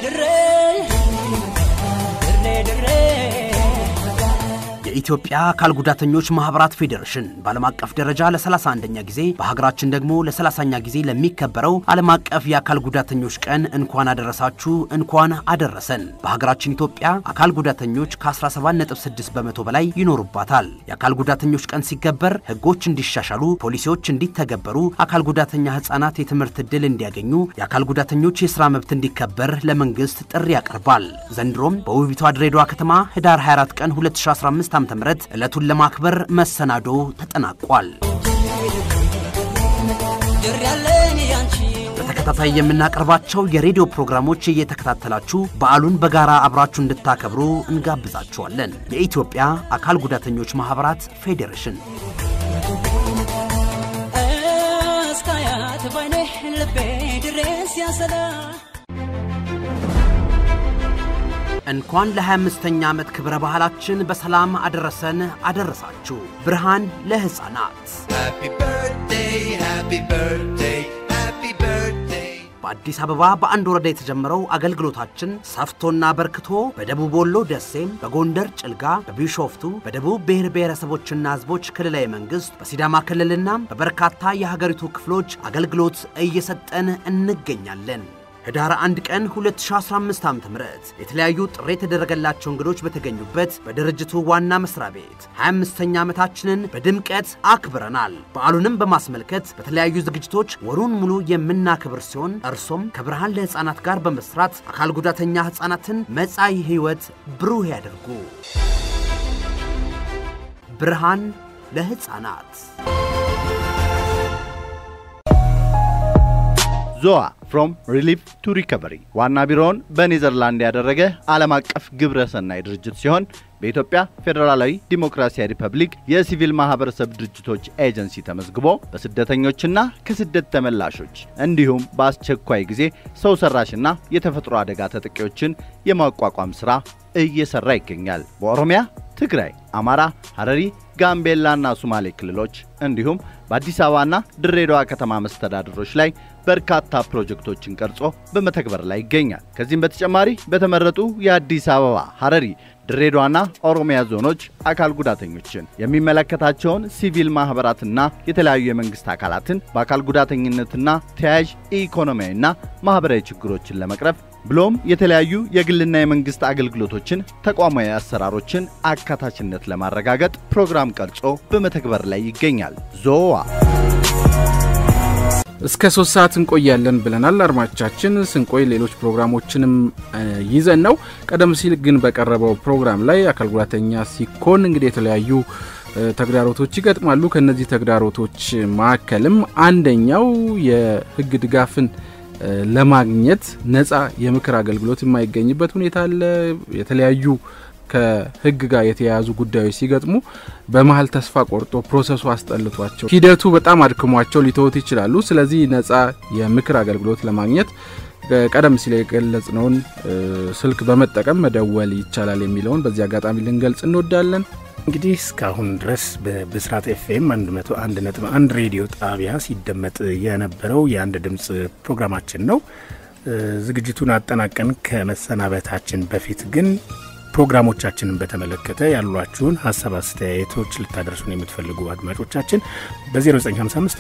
[SPEAKER 6] የኢትዮጵያ አካል ጉዳተኞች ማህበራት ፌዴሬሽን በዓለም አቀፍ ደረጃ ለ31ኛ ጊዜ በሀገራችን ደግሞ ለ30ኛ ጊዜ ለሚከበረው ዓለም አቀፍ የአካል ጉዳተኞች ቀን እንኳን አደረሳችሁ እንኳን አደረሰን። በሀገራችን ኢትዮጵያ አካል ጉዳተኞች ከ17.6 በመቶ በላይ ይኖሩባታል። የአካል ጉዳተኞች ቀን ሲከበር ህጎች እንዲሻሻሉ፣ ፖሊሲዎች እንዲተገበሩ፣ አካል ጉዳተኛ ህጻናት የትምህርት ዕድል እንዲያገኙ፣ የአካል ጉዳተኞች የሥራ መብት እንዲከበር ለመንግስት ጥሪ ያቀርባል። ዘንድሮም በውቢቷ ድሬዳዋ ከተማ ህዳር 24 ቀን 2015 ዓ.ም ዕለቱን ለማክበር መሰናዶ ተጠናቋል። በተከታታይ የምናቀርባቸው የሬዲዮ ፕሮግራሞች እየተከታተላችሁ በዓሉን በጋራ አብራችሁ እንድታከብሩ እንጋብዛችኋለን። የኢትዮጵያ አካል ጉዳተኞች ማህበራት ፌዴሬሽን
[SPEAKER 9] እስካያት ባይኔ ልቤ ድሬስ ያሰላ
[SPEAKER 6] እንኳን ለ25ኛ ዓመት ክብረ ባህላችን በሰላም አደረሰን አደረሳችሁ። ብርሃን ለሕፃናት
[SPEAKER 7] Happy birthday, happy birthday, happy birthday.
[SPEAKER 6] በአዲስ አበባ በአንድ ወረዳ የተጀመረው አገልግሎታችን ሰፍቶና በርክቶ በደቡብ ወሎ ደሴም፣ በጎንደር ጭልጋ፣ በቢሾፍቱ፣ በደቡብ ብሔር ብሔረሰቦችና ሕዝቦች ክልላዊ መንግሥት፣ በሲዳማ ክልልና በበርካታ የሀገሪቱ ክፍሎች አገልግሎት እየሰጠን እንገኛለን። ህዳር 1 ቀን 2015 ዓ.ም የተለያዩ ጥሪ የተደረገላቸው እንግዶች በተገኙበት በድርጅቱ ዋና መስሪያ ቤት 25ኛ ዓመታችንን በድምቀት አክብረናል። በዓሉንም በማስመልከት በተለያዩ ዝግጅቶች ወሩን ሙሉ የምናከብር ሲሆን እርሶም ከብርሃን ለሕፃናት ጋር በመስራት አካል ጉዳተኛ ሕፃናትን መጻኢ ሕይወት ብሩህ ያደርጉ። ብርሃን ለሕፃናት
[SPEAKER 8] ዞዋ ፍሮም ሪሊፍ ቱ ሪከቨሪ ዋና ቢሮውን በኔዘርላንድ ያደረገ ዓለም አቀፍ ግብረ ሰናይ ድርጅት ሲሆን በኢትዮጵያ ፌዴራላዊ ዲሞክራሲያዊ ሪፐብሊክ የሲቪል ማህበረሰብ ድርጅቶች ኤጀንሲ ተመዝግቦ በስደተኞችና ከስደት ተመላሾች እንዲሁም በአስቸኳይ ጊዜ ሰው ሰራሽና የተፈጥሮ አደጋ ተጠቂዎችን የማቋቋም ሥራ እየሰራ ይገኛል። በኦሮሚያ፣ ትግራይ፣ አማራ፣ ሐረሪ፣ ጋምቤላና ሶማሌ ክልሎች እንዲሁም በአዲስ አበባና ድሬዳዋ ከተማ መስተዳድሮች ላይ በርካታ ፕሮጀክቶችን ቀርጾ በመተግበር ላይ ይገኛል። ከዚህም በተጨማሪ በተመረጡ የአዲስ አበባ፣ ሐረሪ፣ ድሬዳዋና ኦሮሚያ ዞኖች አካል ጉዳተኞችን የሚመለከታቸውን ሲቪል ማህበራትና የተለያዩ የመንግስት አካላትን በአካል ጉዳተኝነትና ተያያዥ ኢኮኖሚያዊና ማህበራዊ ችግሮችን ለመቅረፍ ብሎም የተለያዩ የግልና የመንግስት አገልግሎቶችን ተቋማዊ አሰራሮችን አካታችነት ለማረጋገጥ ፕሮግራም ቀርጾ በመተግበር ላይ ይገኛል። ዞዋ
[SPEAKER 3] እስከ ሶስት ሰዓት እንቆያለን ብለናል። አድማጮቻችን ስንቆይ ሌሎች ፕሮግራሞችንም ይዘን ነው። ቀደም ሲል ግን በቀረበው ፕሮግራም ላይ አካል ጉዳተኛ ሲኮን እንግዲህ የተለያዩ ተግዳሮቶች ይገጥማሉ። ከነዚህ ተግዳሮቶች መካከልም አንደኛው የህግ ድጋፍን ለማግኘት ነፃ የምክር አገልግሎት የማይገኝበት ሁኔታ አለ። የተለያዩ ከህግ ጋር የተያያዙ ጉዳዮች ሲገጥሙ በመሀል ተስፋ ቆርጦ ፕሮሰሱ አስጠልቷቸው ሂደቱ በጣም አድክሟቸው ሊተውት ይችላሉ። ስለዚህ ነፃ የምክር አገልግሎት ለማግኘት ቀደም ሲል የገለጽነውን ስልክ በመጠቀም መደወል ይቻላል የሚለውን በዚህ አጋጣሚ ልንገልጽ እንወዳለን።
[SPEAKER 4] እንግዲህ እስካሁን ድረስ በብስራት ኤፍኤም 101.1 ሬዲዮ ጣቢያ ሲደመጥ የነበረው የአንድ ድምፅ ፕሮግራማችን ነው። ዝግጅቱን አጠናቀን ከመሰናበታችን በፊት ግን ፕሮግራሞቻችንን በተመለከተ ያሏችሁን ሀሳብ አስተያየቶች ልታደርሱን የምትፈልጉ አድማጮቻችን በ0955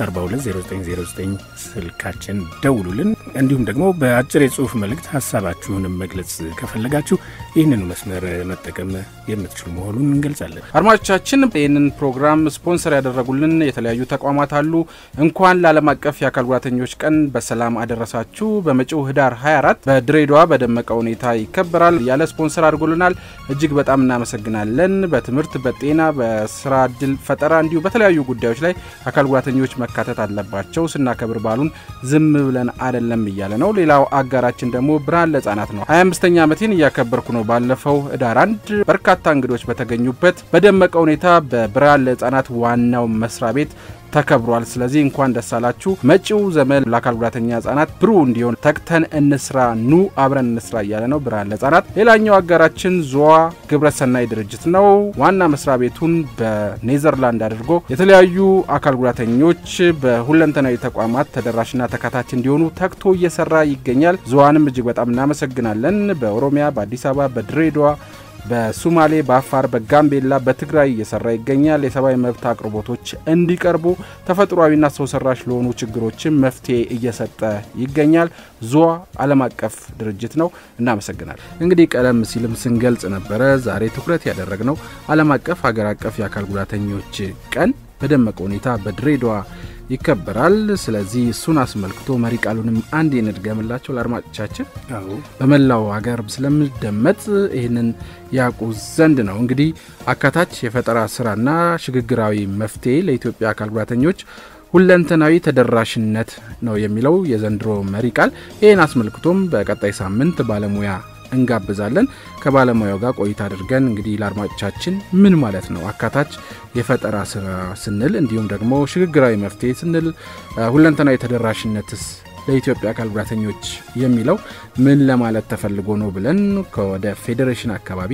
[SPEAKER 4] 420909 ስልካችን ደውሉልን። እንዲሁም ደግሞ በአጭር የጽሁፍ መልእክት ሀሳባችሁንም መግለጽ ከፈለጋችሁ ይህንኑ መስመር መጠቀም የምትችሉ መሆኑን እንገልጻለን።
[SPEAKER 3] አድማጮቻችን ይህንን ፕሮግራም ስፖንሰር ያደረጉልን የተለያዩ ተቋማት አሉ። እንኳን ለዓለም አቀፍ የአካል ጉዳተኞች ቀን በሰላም አደረሳችሁ። በመጪው ህዳር 24 በድሬዳዋ በደመቀ ሁኔታ ይከበራል ያለ ስፖንሰር አድርጎልናል። እጅግ በጣም እናመሰግናለን። በትምህርት፣ በጤና፣ በስራ እድል ፈጠራ እንዲሁ በተለያዩ ጉዳዮች ላይ አካል ጉዳተኞች መካተት አለባቸው። ስናከብር ባሉን ዝም ብለን አደለም እያለ ነው። ሌላው አጋራችን ደግሞ ብርሃን ለህጻናት ነው። 25ኛ ዓመቴን እያከበርኩ ነው። ባለፈው ህዳር አንድ በርካታ እንግዶች በተገኙበት በደመቀ ሁኔታ በብርሃን ለህጻናት ዋናው መስሪያ ቤት ተከብሯል። ስለዚህ እንኳን ደስ አላችሁ። መጪው ዘመን ለአካል ጉዳተኛ ህጻናት ብሩህ እንዲሆን ተግተን እንስራ፣ ኑ አብረን እንስራ እያለ ነው ብርሃን ለህጻናት። ሌላኛው አጋራችን ዞዋ ግብረሰናይ ድርጅት ነው። ዋና መስሪያ ቤቱን በኔዘርላንድ አድርጎ የተለያዩ አካል ጉዳተኞች በሁለንተናዊ ተቋማት ተደራሽና ተካታች እንዲሆኑ ተግቶ እየሰራ ይገኛል። ዞዋንም እጅግ በጣም እናመሰግናለን። በኦሮሚያ፣ በአዲስ አበባ፣ በድሬዳዋ በሱማሌ፣ በአፋር፣ በጋምቤላ፣ በትግራይ እየሰራ ይገኛል። የሰብአዊ መብት አቅርቦቶች እንዲቀርቡ ተፈጥሯዊና ሰው ሰራሽ ለሆኑ ችግሮችን መፍትሄ እየሰጠ ይገኛል። ዞዋ ዓለም አቀፍ ድርጅት ነው። እናመሰግናል። እንግዲህ ቀደም ሲልም ስንገልጽ ነበረ። ዛሬ ትኩረት ያደረግነው ዓለም አቀፍ ሀገር አቀፍ የአካል ጉዳተኞች ቀን በደመቀ ሁኔታ በድሬዳዋ ይከበራል። ስለዚህ እሱን አስመልክቶ መሪ ቃሉንም አንድ የንድገምላቸው ለአድማጮቻችን በመላው ሀገር ስለሚደመጥ ይህንን ያውቁ ዘንድ ነው። እንግዲህ አካታች የፈጠራ ስራና ሽግግራዊ መፍትሄ ለኢትዮጵያ አካል ጉዳተኞች ሁለንተናዊ ተደራሽነት ነው የሚለው የዘንድሮ መሪ ቃል። ይህን አስመልክቶም በቀጣይ ሳምንት ባለሙያ እንጋብዛለን። ከባለሙያው ጋር ቆይታ አድርገን እንግዲህ ለአድማጮቻችን ምን ማለት ነው አካታች የፈጠራ ስራ ስንል፣ እንዲሁም ደግሞ ሽግግራዊ መፍትሄ ስንል፣ ሁለንተናዊ ተደራሽነትስ ለኢትዮጵያ አካል ጉዳተኞች የሚለው ምን ለማለት ተፈልጎ ነው ብለን ከወደ ፌዴሬሽን አካባቢ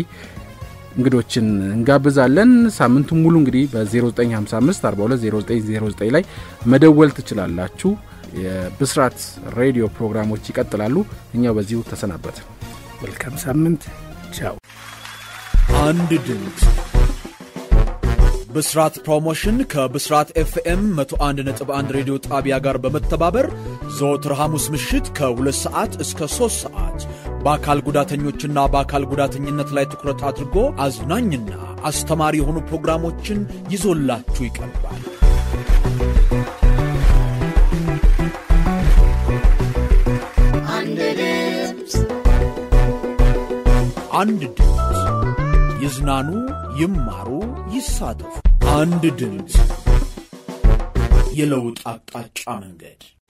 [SPEAKER 3] እንግዶችን እንጋብዛለን። ሳምንቱን ሙሉ እንግዲህ በ0955 420909 ላይ መደወል ትችላላችሁ። የብስራት ሬዲዮ ፕሮግራሞች ይቀጥላሉ። እኛው በዚሁ ተሰናበት።
[SPEAKER 4] መልካም ሳምንት። ቻው።
[SPEAKER 1] አንድ ድምፅ ብስራት ፕሮሞሽን ከብስራት ኤፍኤም 101.1 ሬዲዮ ጣቢያ ጋር በመተባበር ዘወትር ሐሙስ ምሽት ከ2 ሰዓት እስከ 3 ሰዓት በአካል ጉዳተኞችና በአካል ጉዳተኝነት ላይ ትኩረት አድርጎ አዝናኝና አስተማሪ የሆኑ ፕሮግራሞችን ይዞላችሁ ይቀርባል።
[SPEAKER 7] አንድ ድምፅ
[SPEAKER 1] አንድ ድምፅ ይዝናኑ፣ ይማሩ፣ ይሳተፉ። አንድ ድምፅ የለውጥ አቅጣጫ መንገድ